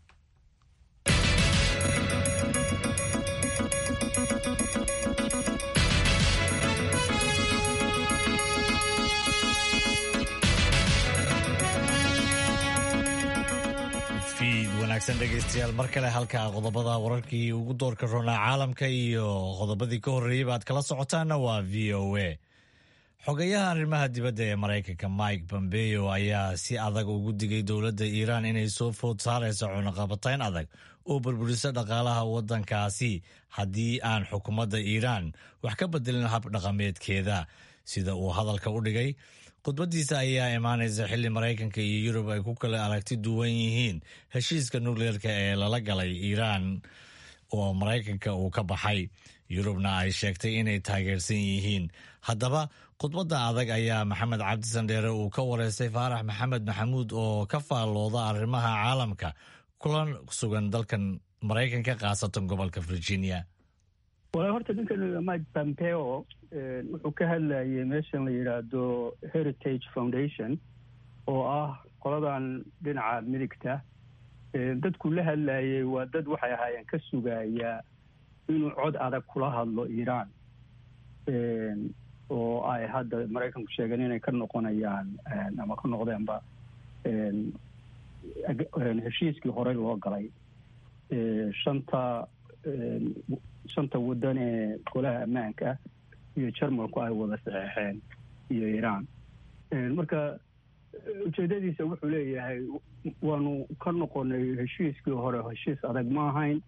fiid wanaagsan dhegaystayaal mar kale halka qodobada wararkii ugu doorka roonaa caalamka iyo qodobadii ka horreeyeyba aad kala socotaana waa v o a xogayaha arrimaha dibadda ee maraykanka mike pompeo ayaa si adag ugu digay dowladda iiraan inay soo food saarayso cunaqabatayn adag oo burburisa dhaqaalaha waddankaasi haddii aan xukuumadda iiraan wax ka bedelin hab dhaqameedkeeda sida uu hadalka u dhigay khudbadiisa ayaa imaanaysa xilli maraykanka iyo yurub ay ku kala aragti duwan yihiin heshiiska nukleerka ee lala galay iiraan oo maraykanka uu ka baxay yurubna ay sheegtay inay taageersan yihiin haddaba khudbadda adag ayaa maxamed cabdi sandheere uu ka wareystay faarax maxamed maxamuud oo ka faallooda arrimaha caalamka kulan sugan dalkan maraykanka khaasatan gobolka virginia wala horta ninkan mike pompeo wuxuu ka hadlayay meeshan la yidhaahdo heritage foundation oo ah qoladan dhinaca midigta dadku la hadlayay waa dad waxay ahaayeen ka sugaya inuu cod adag kula hadlo iiraan oo ay hadda maraykanku sheegeen inay ka noqonayaan ama ka noqdeenba heshiiskii horey loo galay shanta shanta waddan ee golaha ammaanka iyo jarmalku ay wada saxeexeen iyo iiraan marka ujeedadiisa wuxuu leeyahay waanu ka noqonay heshiiskii hore heshiis adag ma ahayn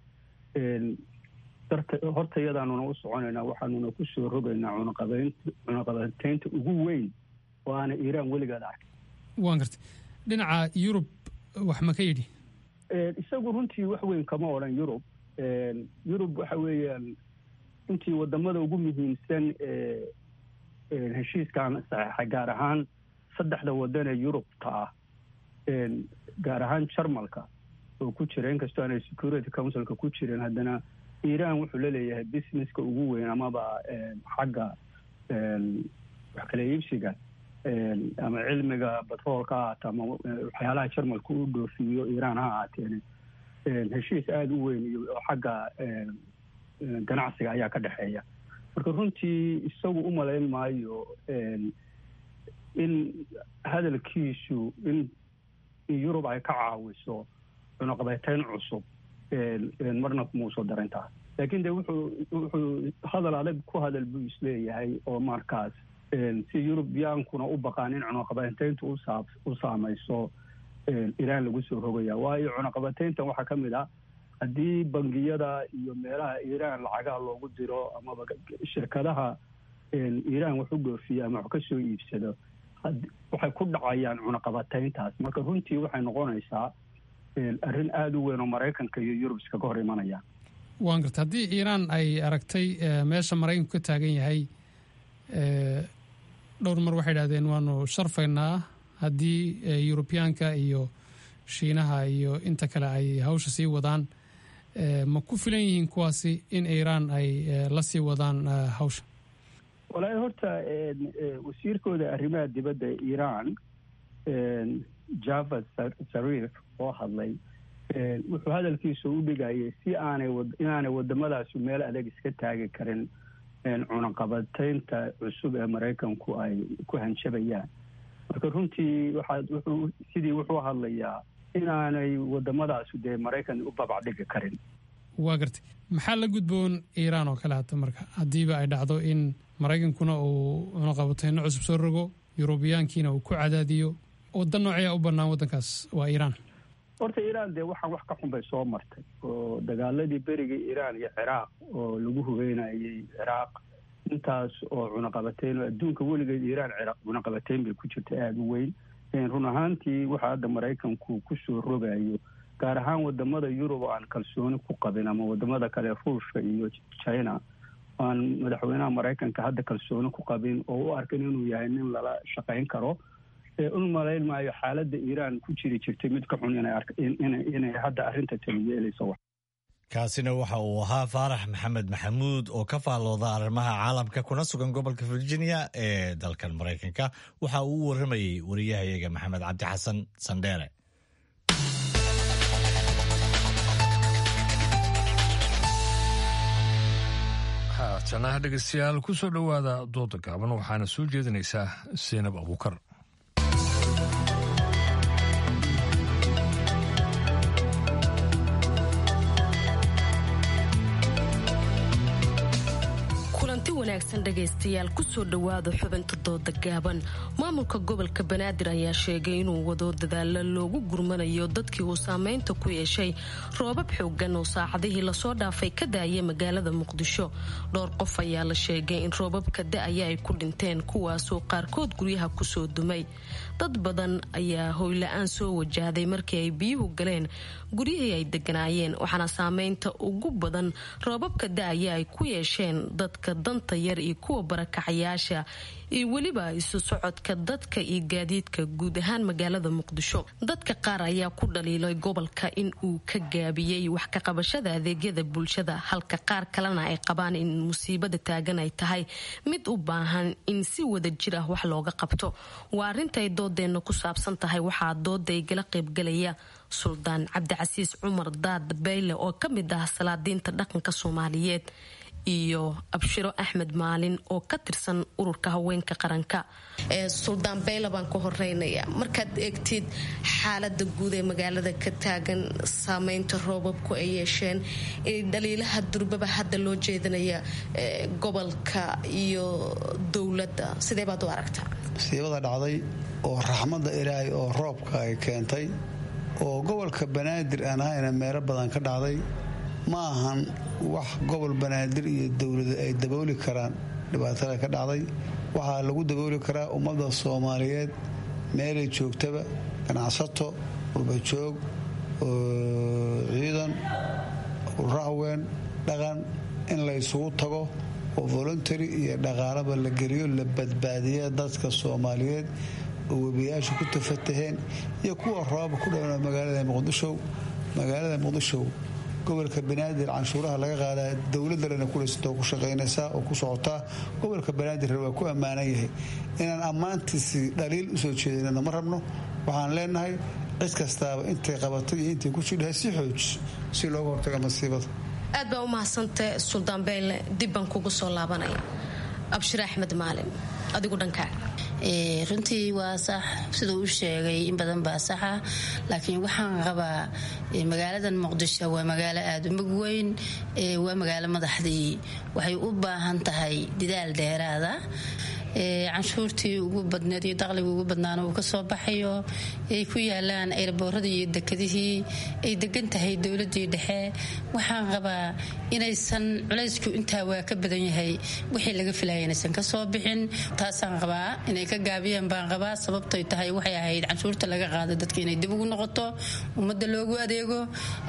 darta hortayadaanuna u soconaynaa waxaanuna kusoo rogaynaa cunaqabayn cunaqabateynta ugu weyn oo aana iiraan weligeed arkin waan gartay dhinaca yurub wax ma ka yidhi isagu runtii wax weyn kama odhan yurub yurub waxa weeyaan intii wadamada ugu muhiimsan ee heshiiskan saxeexay gaar ahaan saddexda wadan ee yurubta ah gaar ahaan jarmalka oo ku jira inkastoo aanay security councilka ku jirin haddana iiraan wuxuu la leeyahay businesska ugu weyn amaba xagga wax kala iibsiga ama cilmiga batroolka ha ahaata ama waxyaalaha jarmalka u dhoofiyo iiraan ha ahaateen heshiis aada u weyn iyo xagga ganacsiga ayaa ka dhexeeya marka runtii isagu u malayn maayo in hadalkiisu in yurub ay ka caawiso cunaqabayteyn cusub marna muuso darintaa laakiin de wuxuu wuxuu hadal adag ku hadal buu isleeyahay oo markaas si yurubiyaankuna u baqaan in cunaqabateyntu usaa u saamayso iiraan lagu soo rogaya waayo cunaqabateyntan waxaa ka mid ah haddii bangiyada iyo meelaha iiraan lacagaha loogu diro amaba shirkadaha iiraan wax u dhoofiya ama wax ka soo iibsado waxay ku dhacayaan cunaqabatayntaas marka runtii waxay noqonaysaa arrin aada u weyn oo maraykanka iyo yurub iskaga hor imanayaan waan garta haddii iiraan ay aragtay meesha maraykanku ka taagan yahay dhowr mar waxay idhahdeen waanu sharfaynaa haddii yurubiyaanka iyo shiinaha iyo inta kale ay hawsha sii wadaan ma ku filan yihiin kuwaasi in iiraan ay la sii wadaan hawsha walaahi horta wasiirkooda arrimaha dibadda iiraan javad sariif oo hadlay wuxuu hadalkiisa u dhigayay si aanay inaanay wadamadaasi meel adag iska taagi karin cunaqabataynta cusub ee maraykanku ay ku hanjabayaan marka runtii waxaa wuxuu sidii wuxuu hadlayaa inaanay wadamadaasi dee maraykan u babacdhigi karin waa gartay maxaa la gudboon iiraan oo kale hata marka haddiiba ay dhacdo in maraykankuna uu cunaqabatayno cusub soo rogo yurubiyaankiina uu ku cadaadiyo waddan nooceeyaa u bannaan waddankaas waa iiraan horta iiraan dee waxaan wax ka xun bay soo martay oo dagaaladii berigii iiraan iyo ciraaq oo lagu hubeynayay ciraaq intaas oo cunaqabatayn oo adduunka weligeed iiraan ciraaq cunaqabatayn bay ku jirta aada u weyn run ahaantii waxa hadda maraykanku kusoo rogayo gaar ahaan wadamada yurub oo aan kalsooni ku qabin ama wadamada kale ruushka iyo china aan madaxweynaha maraykanka hadda kalsooni ku qabin oo u arkan inuu yahay nin lala shaqayn karo un malayn maayo xaaladda iiraan ku jiri jirtay mid ka xun inay hadda arrinta tali yeelayso kaasina waxa uu ahaa faarax maxamed maxamuud oo ka faallooda arrimaha caalamka kuna sugan gobolka virginia ee dalkan maraykanka waxa uu u warramayey wariyahayaga maxamed cabdi xasan sandheere haatanaha dhegeystayaal ku soo dhowaada dooda gaaban waxaana soo jeedinaysaa seenab abuukar kulanti wanaagsan dhegaystayaal kusoo dhowaada xubinta dooda gaaban maamulka gobolka banaadir ayaa sheegay inuu wado dadaalo loogu gurmanayo dadkii uu saameynta ku yeeshay roobab xoogan oo saacadihii lasoo dhaafay ka daaya magaalada muqdisho dhowr qof ayaa la sheegay in roobabka da-aya ay ku dhinteen kuwaasoo qaarkood guryaha kusoo dumay dad badan ayaa hoyla-aan soo wajahday markii ay biyuhu galeen guryihii ay deganaayeen waxaana saameynta ugu badan roobabka da-aya ay ku yeesheen dadka danta yar iyo kuwa barakacayaasha iyo weliba isu socodka dadka iyo gaadiidka guud ahaan magaalada muqdisho dadka qaar ayaa ku dhaliilay gobolka in uu ka gaabiyey wax ka qabashada adeegyada bulshada halka qaar kalena ay qabaan in musiibada taagan ay tahay mid u baahan in si wada jir ah wax looga qabto waa arrintaay doodeenna ku saabsan tahay waxaa dooda igala qaybgalaya suldaan cabdicasiis cumar daad bayle oo ka mid ah salaadiinta dhaqanka soomaaliyeed iyo abshiro axmed maalin oo ka tirsan ururka haweenka qaranka suldaan bayla baan ka horeynaya markaad eegtid xaalada guud ee magaalada ka taagan saameynta roobabku ay yeesheen dhaliilaha durbaba hadda loo jeedinaya gobolka iyo dowladda sidee baad u aragtaa musiibada dhacday oo raxmadda ilaahay oo roobka ay keentay oo gobolka banaadir aan ahayna meelo badan ka dhacday ma ahan wax gobol banaadir iyo dowlada ay dabooli karaan dhibaatada ka dhacday waxaa lagu dabooli karaa ummadda soomaaliyeed meelay joogtaba ganacsato qurbajoog ciidan rahween dhaqan in la ysugu tago oo voluntary iyo dhaqaalaba la geliyo la badbaadiya dadka soomaaliyeed oo webiyaasha ku tafataheen iyo kuwa roobaba ku dhowna magaalada muqdisho magaalada muqdisho gobolka banaadir canshuuraha laga qaadaa dowladalena kulaysatoo ku shaqaynaysaa oo ku socotaa gobolka banaadir waa ku ammaanan yahay inaan ammaantiisi dhaliil usoo jeedinana ma rabno waxaan leenahay cid kastaaba intay qabatay iyo intay ku jidhahay si xooj si looga hortaga masiibada aad baa u mahadsantay suldaan beyle dib baan kugu soo laabanaya abshir axmed maalin adigu dhankaaga runtii waa sax siduu u sheegay in badan baa saxa laakiin waxaan qabaa magaaladan muqdisho waa magaalo aada u mug weyn waa magaalo madaxdii waxay u baahan tahay didaal dheeraada canshuurtii ugu badneed iyo dakhliga ugu badnaana uu kasoo baxayo ay ku yaalaan erbooradii iyo dekadihii ay degan tahay dowladii dhexe waxaan qabaa inaysan culaysku intaa waa ka badan yahay wixii laga filaya inaysan kasoo bixin taasaan qabaa inay ka gaabiyaan baan qabaa sababtay tahay waxay ahayd canshuurta laga qaado dadka inay dib ugu noqoto ummadda loogu adeego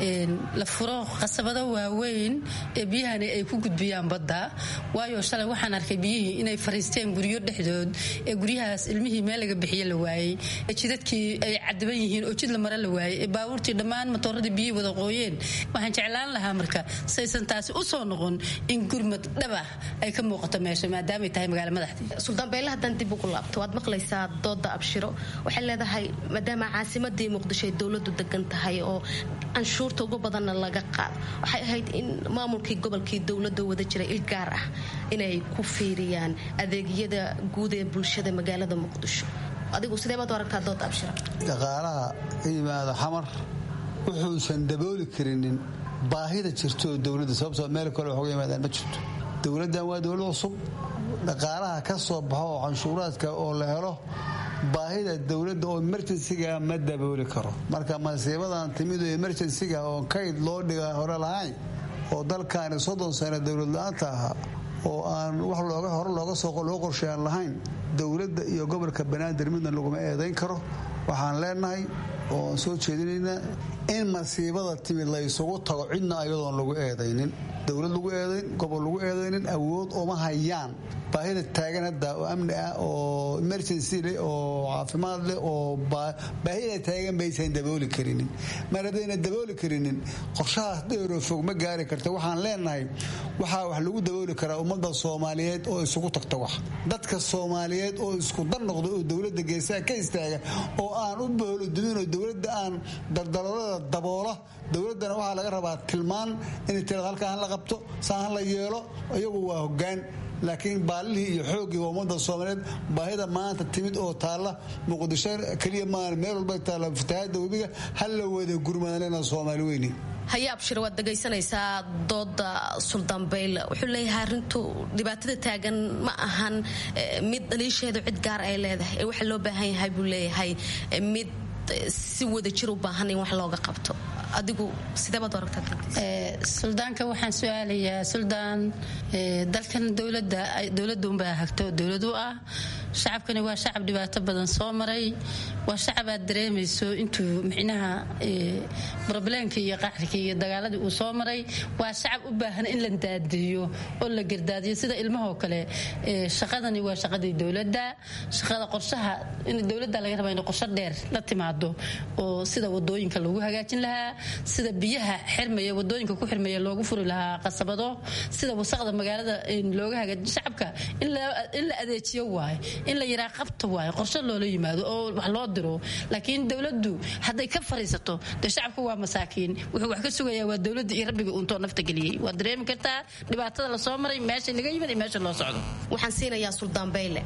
la furo qasabado waaweyn ee biyahani ay ku gudbiyaan badda waayo shalay waxaan arkay biyihii inay fariisteen guryo dhexdood ee guryahaas ilmihii meel laga bixiye la waayey ee jidadkii ay cadiban yihiin oo jid la mare la waayey ee baabuurtii dhammaan matooradii biyihii wada qooyeen waxaan jeclaan lahaa marka saysan taasi u soo noqon in gurmad dhaba ay ka muuqato meesha maadaamay tahay magaala madaxdii suldaan beyle haddaan dib ugu laabto waad maqlaysaa dooda abshiro waxay leedahay maadaama caasimadii muqdisho ay dowladu degan tahay oo canshuurta ugu badanna laga qaado waxay ahayd in maamulkii gobolkii dowlada wada jira il gaar ah inay ku fiiriyaan adeegyada guud ee bulshada magaalada muqdisho adigu sideebaad u aragtaa dooda abshiro dhaqaalaha ka yimaado xamar wuxuusan dabooli karinin baahida jirto dowladda sababtoo meel kale waxuga yimaadaan ma jirto dowladdan waa dowlad cusub dhaqaalaha ka soo baxo oo canshuuraadka oo la helo baahida dowladda oo emerjensiga ma dabooli karo marka masiibadan timid oo emerjensiga oo kayd loo dhiga hore lahayn oo dalkaani soddon sano dowlad la-aanta ahaa oo aan wax looga hore looga soo loo qorsheeyaan lahayn dowladda iyo gobolka banaadir midna laguma eedayn karo waxaan leenahay oo soo jeedinaynaa in masiibada timid la isugu tago cidna ayadoon lagu eedaynin dowlad lagu eedayn gobol lagu eedaynin awood uma hayaan baahida taagan hadda oo amni ah oo emergency leh oo caafimaad leh oo baahida taagan baysan dabooli karinin mar haddayna dabooli karinin qorshahaas dheeroo fog ma gaari karta waxaan leenahay waxaa wax lagu dabooli karaa ummadda soomaaliyeed oo isugu tagta wax dadka soomaaliyeed oo isku dar noqda oo dowladda geesaha ka istaaga oo aan u boolodumin oo dowladda aan daldaloolada daboola dowladdana waxaa laga rabaa tilmaan inay tirada halkaa han la qabto saa han la yeelo iyagu waa hoggaan laakiin baalihii iyo xooggii waa ummadda soomaaliyeed baahida maanta timid oo taalla muqdisho keliya maan meel walba taalla fatahaadda webiga hal la wada gurmadalena soomaali weyni haye abshir waad dhegaysanaysaa dooda suldaan bayle wuxuu leeyahay arrintu dhibaatada taagan ma ahan mid dhaliisheedu cid gaar ay leedahay ee waxaa loo baahan yahay buu leeyahay mid si wada jir u baahan in wax looga qabto adigu sideebaad aragtaa suldaanka waxaan su-aalayaa suldaan dalkan dowlada dowladda unbaa hagto dowlad u ah shacabkani waa shacab dhibaato badan soo maray waa shacab aad dareemayso intuu micnaha brobleemka iyo qaxrika iyo dagaaladii uu soo maray waa shacab u baahan in la daadiyo oo la gardaadiyo sida ilmahoo kale shaqadani waa shaqadii dowladda shaqada qorshaha in dowladda laga raba inay qorsho dheer la timaado oo sida wadooyinka lagu hagaajin lahaa sida biyaha xirmaya wadooyinka ku xirmaya loogu furi lahaa qasabado sida wasaqda magaalada looga hagaajin shacabka in la adeejiyo waaye in la yiraa qabta waaye qorshe loola yimaado oo wax loo diro laakiin dowladdu hadday ka fariisato dee shacabku waa masaakiin wuxuu wax ka sugayaa waa dowladda iyo rabbiga uuntoo nafta geliyey waad dareemi kartaa dhibaatada lasoo maray meesha laga yimid iyo meesha loo socdo waxaan siinayaa suldaan bayle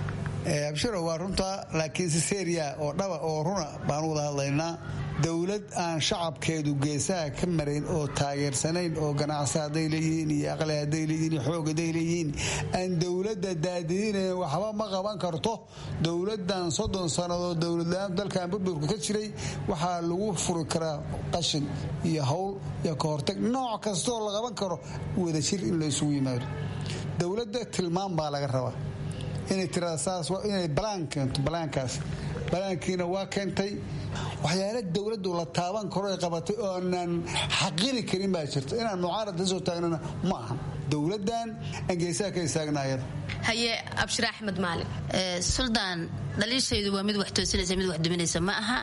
abshiro waa runta laakiin si seeriya oo dhaba oo runa baan wada hadlaynaa dowlad aan shacabkeedu geesaha ka marayn oo taageersanayn oo ganacsi hadday leeyihiin iyo aqli hadday leeyihiin iyo xoog hadday leeyihiin aan dowladda daadidinayn waxba ma qaban karto dowladdan soddon sannadood dowladla-aan dalkan burburka ka jiray waxaa lagu furi karaa qashin iyo hawl iyo ka hortag nooc kastooo la qaban karo wadajir in la isugu yimaado dowladda tilmaan baa laga rabaa inay tirada saas inay balaan keento balaankaas balaankiina waa keentay waxyaala dowladdu la taaban karo ay qabatay oo aanan xaqiri karin baa jirta inaan mucaarad la soo taagnana ma ahan dowladdan aan geesaha ka istaagna ayada haye abshir axmed maalin suldaan dhaliishaydu waa mid wax toosinaysa mid wax duminaysa ma aha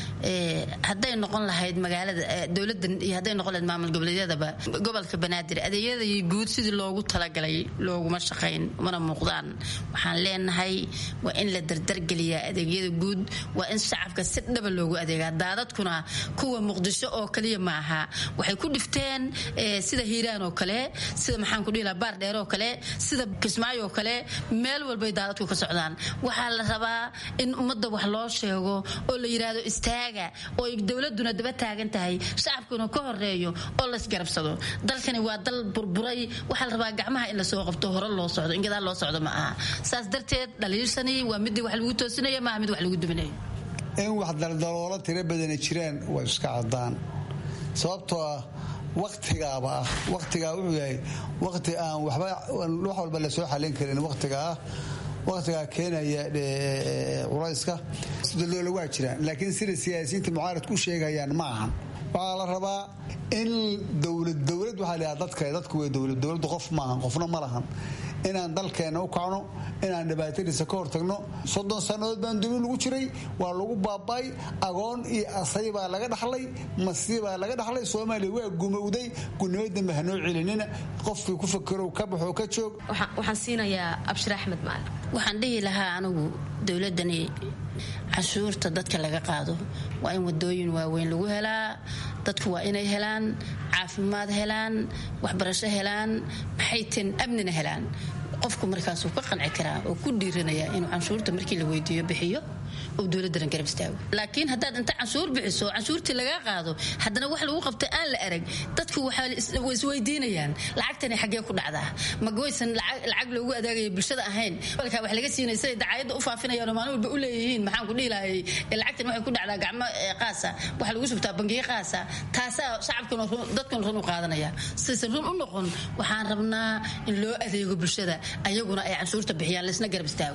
hadday noqon lahayd magaalada dowladan iyo hadday noqon lahayd maamul goboleedyadaba gobolka banaadir adeegyadii guud sidii loogu talagalay looguma shaqayn mana muuqdaan waxaan leenahay waa in la dardargeliyaa adeegyada guud waa in shacabka si dhaba loogu adeegaa daadadkuna kuwa muqdisho oo kaliya ma aha waxay ku dhifteen sida hiiraan oo kale sida maxaan maxaan ku dhihi lahaa baar dheer oo kale sida kismaayo oo kale meel walbay daadadku ka socdaan waxaa la rabaa in ummadda wax loo sheego oo la yidhaahdo istaaga oo ay dowladuna daba taagan tahay shacabkuna ka horeeyo oo laysgarabsado dalkani waa dal burburay waxaa la rabaa gacmaha in lasoo qabto hore loo socdo in gadaal loo socdo ma aha saas darteed dhaliilsani waa midii wax lagu toosinaya maaha mid wax lagu duminayo in wax daldaloola tiro badani jiraan waa iska cadaan sababtoo ah waktigaaba ah waktigaa wuxuu yahay wakti aan waxba wax walba lasoo xalin karin waktiga ah waktigaa keenaya culayska daldoola waa jiraan laakiin sida siyaasiyiinta mucaaradku u sheegayaan ma ahan waxaa la rabaa in dowlad dowlad waxaa la dadka dadku way dowlad dowladdu qof maahan qofna ma lahan inaan dalkeenna u kacno inaan dhibaatadiisa ka hortagno soddon sannadood baan duni lagu jiray waa lagu baaba'ay agoon iyo asay baa laga dhaxlay masi baa laga dhaxlay soomaaliya waa gumowday gudnimo dambe hanoo celinina qofkii ku fakerow ka baxoo ka joog waxaan siinayaa abshir axmed maalin waxaan dhihi lahaa anigu dowladani cashuurta dadka laga qaado waa in wadooyin waaweyn lagu helaa dadku waa inay helaan caafimaad helaan waxbarasho helaan maxaytan amnina helaan qofku markaasuu ka qanci karaa oo ku dhiiranaya inuu canshuurta markii la weydiiyo bixiyo oo dowladana garab istaago laakiin haddaad inta canshuur bixiso canshuurtii lagaa qaado haddana wax lagu qabta aan la arag dadku way isweydiinayaan lacagtani xaggee ku dhacdaa magawaysan lacag loogu adaagaya bulshada ahayn walkaa wax laga siinay siday dacaayadda u faafinayaan oo maalin walba u leeyihiin maxaan ku dhihi lahayay lacagtani waxay ku dhacdaa gacmo qaasa waxa lagu shubtaa bangiyo qaasa taasaa shacabkuna dadkuna run u qaadanaya sidaysan run u noqon waxaan rabnaa in loo adeego bulshada ayaguna ay canshuurta bixiyaan laysna garab istaago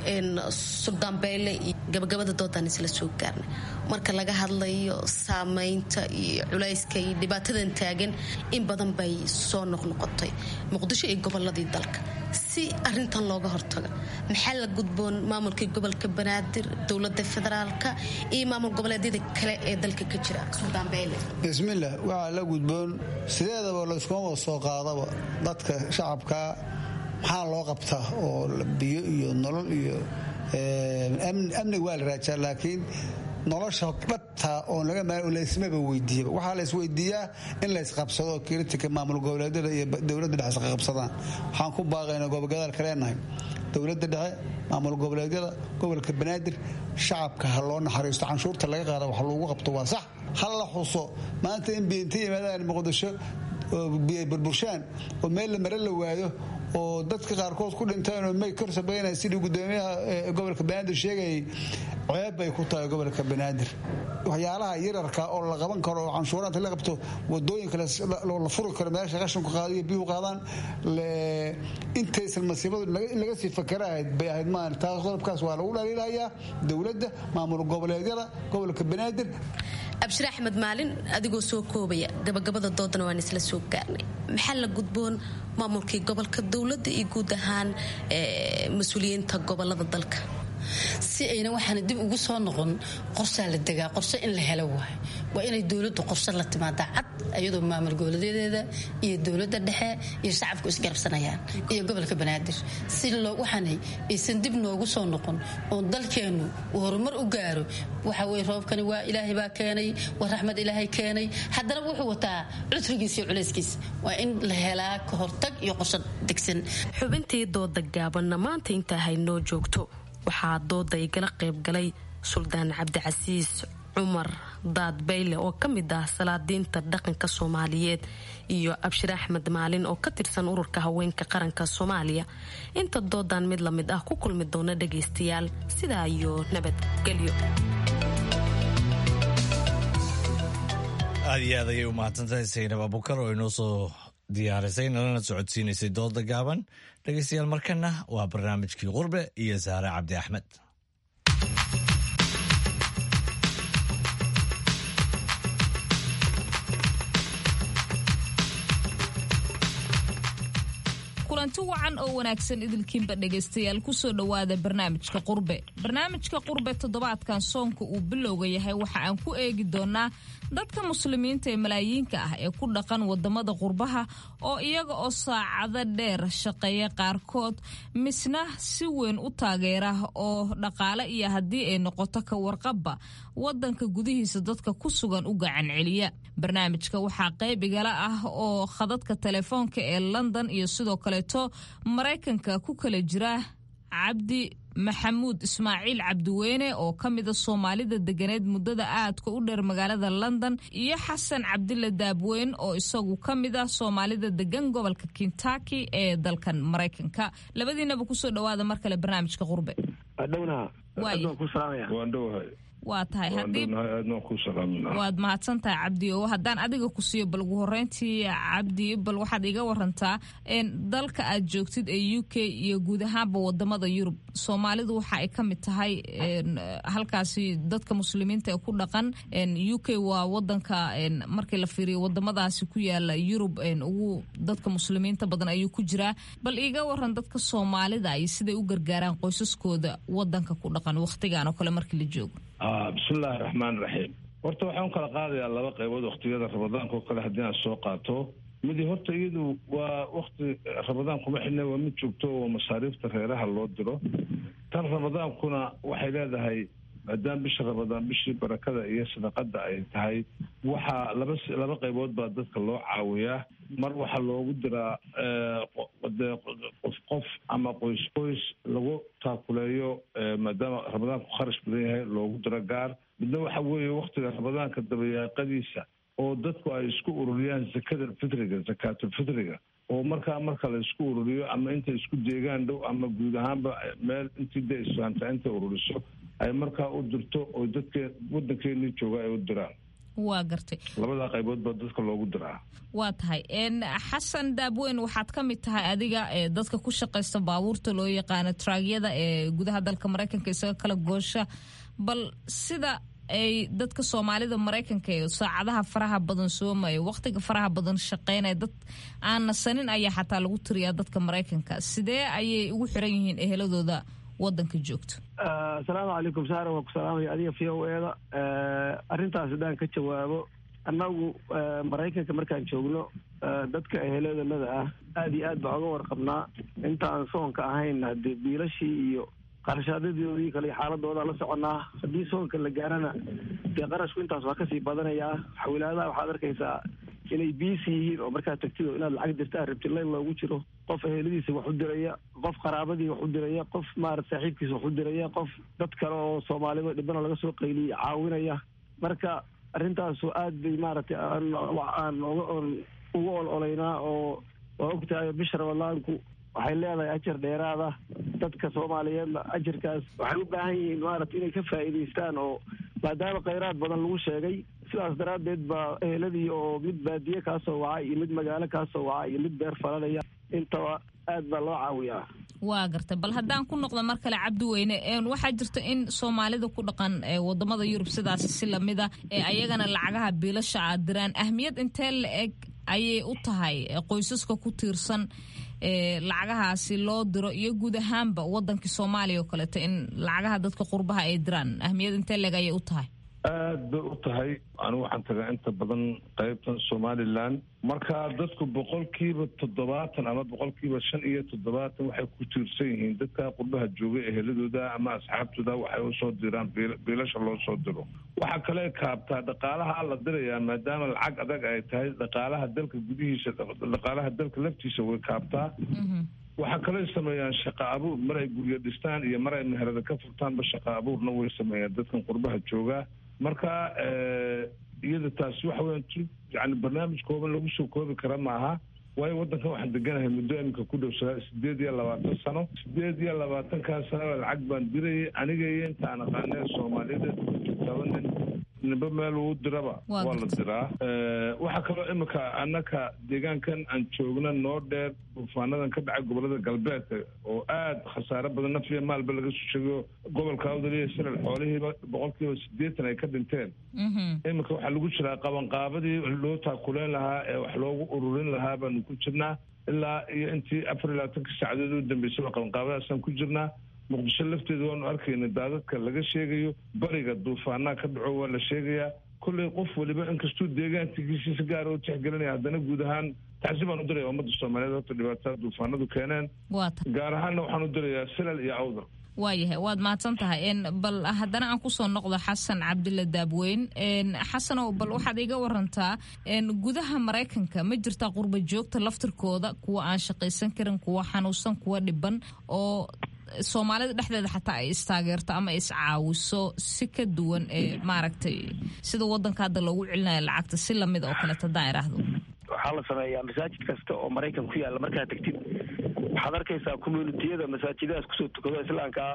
suldaan beyle iyo gabagabada doodaan isla soo gaarnay marka laga hadlayo saamaynta iyo culayska iyo dhibaatadan taagan in badan bay soo noqnoqotay muqdisho iyo goboladii dalka si arintan looga hortago maxaa la gudboon maamulkii gobolka banaadir dowlada federaalka iyo maamul goboleedyada kale ee dalka ka jira suldaan beyle bismillah waxaa la gudboon sideedaba layskuma wada soo qaadaba dadka shacabka maxaa loo qabtaa oo biyo iyo nolol iyo amni waa la raajaa laakiin nolosha dhabta oon laga maal laysmaba weydiiyaba waxaa laysweydiiyaa in laysqabsado kritika maamul goboleedyada iyo dowladda dhexe isqa qabsadaan waxaan ku baaqaynaa gobogadaal kaleenahay dowladda dhexe maamul goboleedyada gobolka banaadir shacabka ha loo naxariisto canshuurta laga qaada wax loogu qabto waa sax ha la xuso maanta in biinta yimaadaan muqdisho oo biyay burburshaan oo meel la mare la waayo oo dadka qaarkood ku dhinteen oo may kor sabaynaya sidii gudoomiyaha gobolka banaadir sheegayay ceeb bay ku tahay gobolka banaadir waxyaalaha yararka oo la qaban karo oo canshuuraanta la qabto wadooyinka la furi karo meesha qashanku qaadiyo biyuhu qaadaan intaysan masiibadu in laga sii fakara ahayd bay ahayd maan taas qodobkaas waa lagu dhaliilayaa dowladda maamul goboleedyada gobolka banaadir abshir axmed maalin adigoo soo koobaya gabagabada doodana waan isla soo gaarnay maxaa la gudboon maamulkii gobolka dowladda iyo guud ahaan mas-uuliyiinta gobolada dalka si ayna waxaana dib ugu soo noqon qorsaa la degaa qorse in la helo waay waa inay dowladdu qorshe la timaadaa cad iyadoo maamul goboleedyadeeda iyo dowladda dhexe iyo shacabku isgarabsanayaan iyo gobolka banaadir si waxaanay aysan dib noogu soo noqon oo dalkeennu uu horumar u gaaro waxa weye roobkani waa ilaahay baa keenay waa raxmad ilaahay keenay haddana wuxuu wataa cusrigiis iyo culayskiis waa in la helaa ka hortag iyo qorshe degsan xubintii dooda gaabanna maanta intaa haynoo joogto waxaa dooda igala qaybgalay suldaan cabdicasiis cumar daad bayle oo ka mid ah salaadiinta dhaqanka soomaaliyeed iyo abshir axmed maalin oo ka tirsan ururka haweenka qaranka soomaaliya inta doodan mid lamid ah ku kulmi doona dhagaystayaal sidaa iyo nabadgelyo aad iyo aad ayay u mahadsantahay saynab abukar oo inoo soo diyaarisay nalana socodsiinaysay dooda gaaban dhegaystayaal markana waa barnaamijkii qurbe iyo saare cabdi axmed kulanti kulanti wacan oo wanaagsan idilkiinba dhegaystayaal kusoo dhowaada barnaamijka qurbe barnaamijka qurbe toddobaadkan soonka uu bilowga yahay waxa aan ku eegi doonaa dadka muslimiinta ee malaayiinka ah ee ku dhaqan wadamada qurbaha oo iyaga oo saacado dheer shaqeeya qaarkood misna si weyn u taageera oo dhaqaale iyo haddii ay noqoto ka warqabba wadanka gudihiisa dadka ku sugan u gacan celiya barnaamijka waxaa qayb igala ah oo khadadka telefoonka ee london iyo sidoo kaleeto maraykanka ku kala jira cabdi maxamuud ismaaciil cabdiweyne oo ka mida soomaalida deganeed muddada aadka u dheer magaalada london iyo xasan cabdile daabweyn oo isagu ka mid ah soomaalida degan gobolka kentucky ee dalkan maraykanka labadiinaba kusoo dhowaada mar kale barnaamijka qurbe waa tahay waad mahadsan tahay cabdi oo haddaan adiga ku siiyo bal ugu horeyntii cabdi bal waxaad iga warantaa dalka aad joogtid ee u k iyo guud ahaanba wadamada yurub soomaalidu waxa ay ka mid tahay halkaasi dadka muslimiinta ee ku dhaqan u k waa wadanka markii la fiiriyo wadamadaasi ku yaala yurub ugu dadka muslimiinta badan ayuu ku jiraa bal iga waran dadka soomaalida ay siday u gargaaraan qoysaskooda wadanka ku dhaqan wakhtigan oo kale markii la joogo bismillahi raxmaan raxiim horta waxaan kala qaadayaa laba qaybood waktiyada ramadaanka oo kale haddii aan soo qaato midi horta iyadu waa wakti ramadaan kuma xidhna waa mid joogto oo masaariifta reeraha loo diro tan ramadaankuna waxay leedahay maadaama bisha ramadaan bishii barakada iyo sadaqada ay tahay waxaa laba laba qaybood baa dadka loo caawiyaa mar waxaa loogu diraa qof qof ama qoys qoys lagu taakuleeyo maadaama ramadaanku kharash badan yahay loogu diro gaar midna waxa weeye waktiga ramadaanka dabayaaqadiisa oo dadku ay isku ururiyaan zakada fitriga zakaatulfitriga oo markaa marka la isku ururiyo ama intay isku deegaan dhow ama guud ahaanba meel intii de islaamta intay ururiso ay markaa u dirto oo dadke wadankeenii jooga ay u diraan waa gartay labadaa qaybood baa dadka loogu diraa waa tahay xasan daabweyn waxaad ka mid tahay adiga ee dadka ku shaqaysta baabuurta loo yaqaano traagyada ee gudaha dalka maraykanka isaga kala goosha bal sida ay dadka soomaalida maraykanka ee saacadaha faraha badan soomaya waqtiga faraha badan shaqeynaya dad aan nasanin ayaa xataa lagu tiriyaa dadka maraykanka sidee ayay ugu xiran yihiin eheladooda wadanka joogto asalaamu calaykum saara waa ku salaamaya adiga v o eda arrintaas haddaan ka jawaabo annagu maraykanka markaan joogno dadka eheladalada ah aada iyo aad baa oga warqabnaa intaan soonka ahayn haddee biilashii iyo qarashaadadoodii kale xaaladooda la soconaa haddii soonka la gaarana dee qarashku intaas waa kasii badanayaa xawilaadaha waxaad arkaysaa inay biisi yihiin oo markaad tagtid oo inaad lacag dirta rabtid layn loogu jiro qof eheladiisa wax u diraya qof qaraabadii wax u diraya qof maarata saaxiibkiisa wax u diraya qof dad kale oo soomaalida dhibana laga soo qayliyay caawinaya marka arrintaasu aad bay maaragtay aan uga ol olaynaa oo waa ogtahay bisha ramadaanku waxay leedahay ajar dheeraada dadka soomaaliyeedna ajarkaas waxay u baahan yihiin maarata inay ka faa'iidaystaan oo maadaama khayraad badan lagu sheegay sidaas daraaddeed baa eheladii oo mid baadiye kaa soo wacay iyo mid magaalo kaa soo wacay iyo mid beer falanaya intaba aad baa loo caawiyaa waa gartay bal haddaan ku noqdo mar kale cabdi weyne waxaa jirta in soomaalida ku dhaqan wadamada yurub sidaasi si lamida ee ayagana lacagaha biilasha aad diraan ahmiyad intee la eg ayay u tahay qoysaska ku tiirsan lacagahaasi loo diro iyo guud ahaanba wadankii soomaaliya oo kaleeto in lacagaha dadka qurbaha ay diraan ahmiyad intee leeg ayay u tahay aad bay u tahay anigu waxaan tagaa inta badan qaybtan somalilan marka dadku boqolkiiba toddobaatan ama boqolkiiba shan iyo toddobaatan waxay ku tiirsan yihiin dadka qurbaha jooga eheladooda ama asxaabtooda waxay usoo diraan biilasha loo soo diro waxaa kale kaabtaa dhaqaalaha la dirayaa maadaama lacag adag ay tahay dhaqaalaha dalka gudihiisa dhaqaalaha dalka laftiisa way kaabtaa waxaa kaloo sameeyaan shaqa abuur mar ay guryo dhistaan iyo mar ay meherada ka furtaanba shaqa abuurna way sameeyaan dadkan qurbaha jooga marka iyada taasi waxa weyan tu yani barnaamij kooban lagu soo koobi kara maaha waayo waddankan waxaan deganahay muddo iminka ku dhow sideed iyo labaatan sano sideed iyo labaatankaa sanaba lacag baan dirayay aniga iyo inta aan aqaanee soomaaliyada taba nin ninba meel uu diraba waa la diraa waxaa kaloo iminka annaka deegaankan aan joogna noo dheer duufaanadan ka dhacay gobolada galbeedka oo aad khasaare badan nafiya maalba laga soo sheegayo gobolka awdaliya silal xoolihiiba boqolkiiba sideetan ay ka dhinteen iminka waxaa lagu jiraa qabanqaabadii loo taakuleyn lahaa ee wax loogu ururin lahaa baanu ku jirnaa ilaa iyo intii afar iyo labaatanka saacadood u dambeysay waa qabanqaabadaasaan ku jirnaa muqdisho lafteeda waanu arkayna daadadka laga sheegayo bariga duufaanaa ka dhaco waa la sheegayaa kolley qof waliba inkastuu deegaankiisa si gaara u tixgelinaya haddana guud ahaan tacsi baan u diraya ummadda soomaaliyeed horta dhibaatada duufaanadu keeneen gaar ahaanna waxaan u dirayaa silal iyo awdal waayahay waad mahadsan tahay bal haddana aan kusoo noqdo xasan cabdilla daabweyn xasanow bal waxaad iga warantaa gudaha maraykanka ma jirtaa qurba joogta laftirkooda kuwa aan shaqaysan karin kuwa xanuunsan kuwa dhiban oo soomaalida dhexdeeda xataa ay istaageerto ama iscaawiso si ka duwan ee maaragtay sida wadanka hadda loogu celinayo lacagta si lamid oo kaleeto haddaan iraahdo waxaa la sameeyaa masaajid kasta oo maraykan ku yaalla markaad tegtid waxaad arkaysaa communitiyada masaajidadaas kusoo tukado islaamka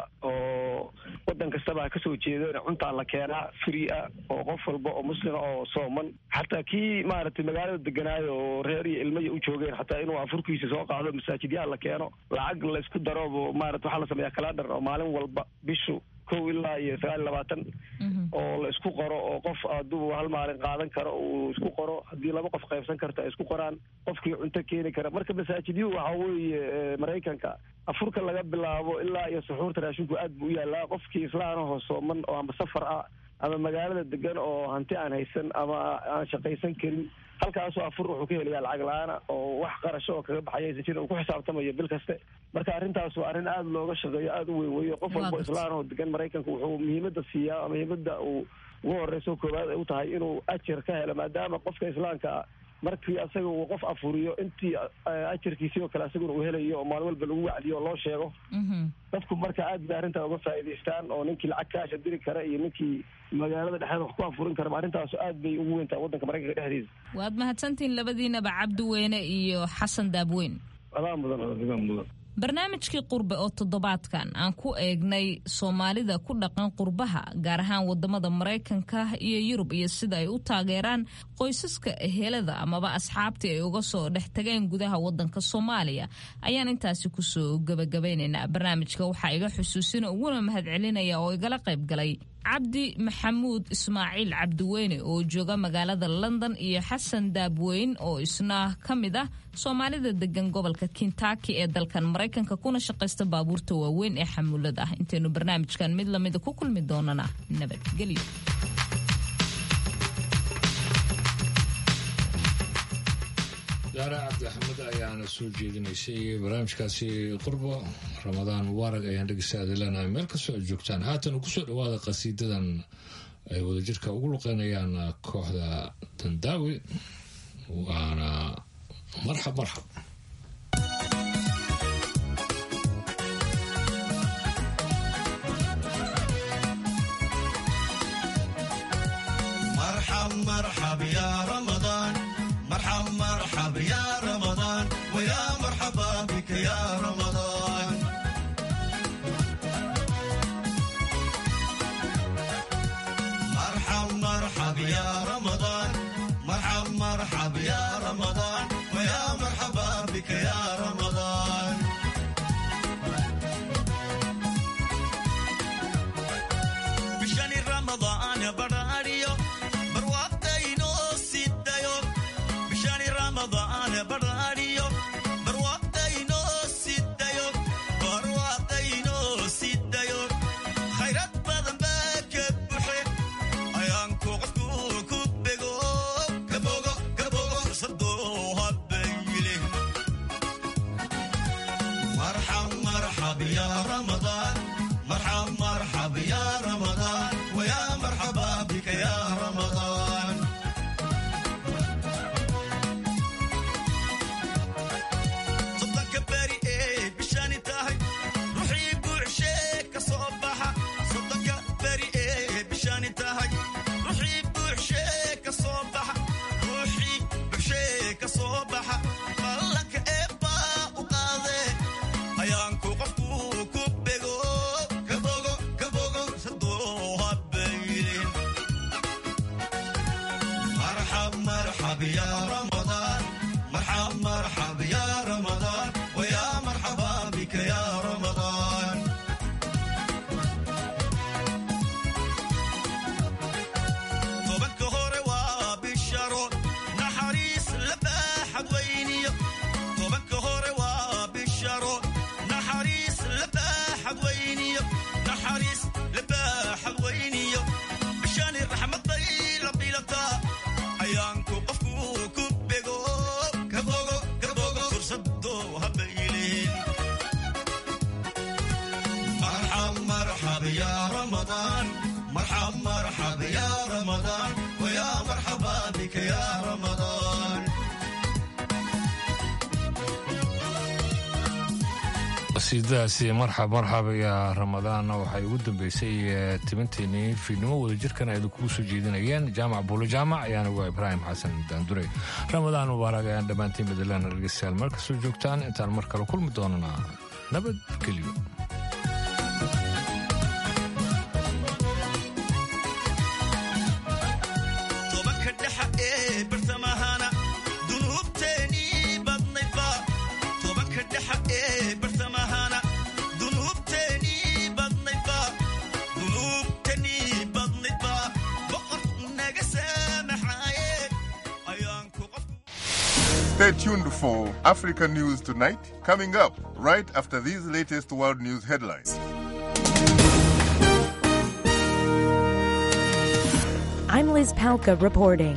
oo wadan kastaba ha kasoo jeedo cuntaa la keenaa free ah oo qof walba oo muslima oo sooman xataa kii maaragtay magaalada deganaayo oo reer iyo ilmaya u joogeen xataa inuu afurkiisa soo qaado masaajidyaha la keeno lacag laysku daroobo maarata waxaa la sameeyaa kaladhar oo maalin walba bishu kow ilaa iyo sagaal iyo labaatan oo la isku qoro oo qof hadduu hal maalin qaadan karo uu isku qoro haddii laba qof qaybsan karta ay isku qoraan qofkii cunto keeni kara marka masaajidyuhu waxa weeye maraykanka afurka laga bilaabo ilaa iyo suxuurta raashinku aad buu u yaalaa qofkii islaanahoo sooman oo ama safar ah ama magaalada degan oo hanti aan haysan ama aan shaqaysan karin halkaasoo afur wuxuu ka helayaa lacag la-aana oo wax qarasho oo kaga baxaya aysan jirin uu ku xisaabtamayo bil kaste marka arrintaas waa arrin aada looga shaqeeyo aada u weyn weeye qof walbo islaanahoo degan maraykanka wuxuu muhiimada siiyaa muhiimada uu ugu horeyso koowaad ay u tahay inuu ajar ka helo maadaama qofka islaamka markii asaga uu qof afuriyo intii ajarkiisii oo kale asaguna uu helayo oo maalin walba lagu wacdiyo oo loo sheego dadku marka aad bay arrintaa uga faa'iidaystaan oo ninkii lacag kaasha diri kara iyo ninkii magaalada dhexdeeda wax ku afurin kara arrintaas aad bay ugu weyntahay waddanka maraykanka dhexdiisa waad mahadsantihiin labadiinaba cabdiweyne iyo xasan daabweyn adaa mudan adaa mudan barnaamijkii qurbe oo toddobaadkan aan ku eegnay soomaalida ku dhaqan qurbaha gaar ahaan wadamada maraykanka iyo yurub iyo sida ay u taageeraan qoysaska ehelada amaba asxaabtii ay uga soo dhex tageen gudaha wadanka soomaaliya ayaan intaasi kusoo gabagabaynaynaa barnaamijka waxaa iga xusuusina uguna mahadcelinaya oo igala qayb galay cabdi maxamuud ismaaciil cabdiweyne oo jooga magaalada london iyo xasan daabweyn oo isna ka mid ah soomaalida degan gobolka kintaki ee dalkan maraykanka kuna shaqaysta baabuurta waaweyn ee xamuulada ah intaynu barnaamijkan mid lamida ku kulmi doonana nabadgelyo daara cabdi axmed ayaana soo jeedinaysay barnaamijkaasi qurbo ramadaan mubaarag ayaan dhegeystaada leenahay meel kastoo aad joogtaan haatan kusoo dhawaada qasiidadan ay wadajirka ugu luqeynayaan kooxda dandaawe waana marxab marxab مرحب مرحب يا رمضان مرحب مرحب يا رمضان ويا مرحبا بك يا رمضان مرحب مرحب يا رمضان مرحب مرحب يا رمضان ويا مرحبا بك يا رمضان بشان رمضان براريو barwaaqdaynoo sidayo bishaani ramadaan bara qasiidadaasi marxab marxab iyo ramadaanna waxay ugu dambeysay tibinteenii fiidnimo wadajirkan ay kugu soo jeedinayeen jaamac buulo jaamac ayaana waa ibraahim xasan daandure ramadaan mubaarak ayaan dhammaantiin madalana dhegeystayaal meel kastoo joogtaan intaan mar kale kulmi doonana nabadgelyo tobanka dhexa ee bartamahana dunuubteenii badnaydba tobanka dhexa ee bartamahana dunuubteenii badnaydba dunuubteenii badnaydba boqorku naga saamaxaaye ayaanku qof Stay tuned for Africa News Tonight, coming up right after these latest world news headlines. I'm Liz Palka reporting.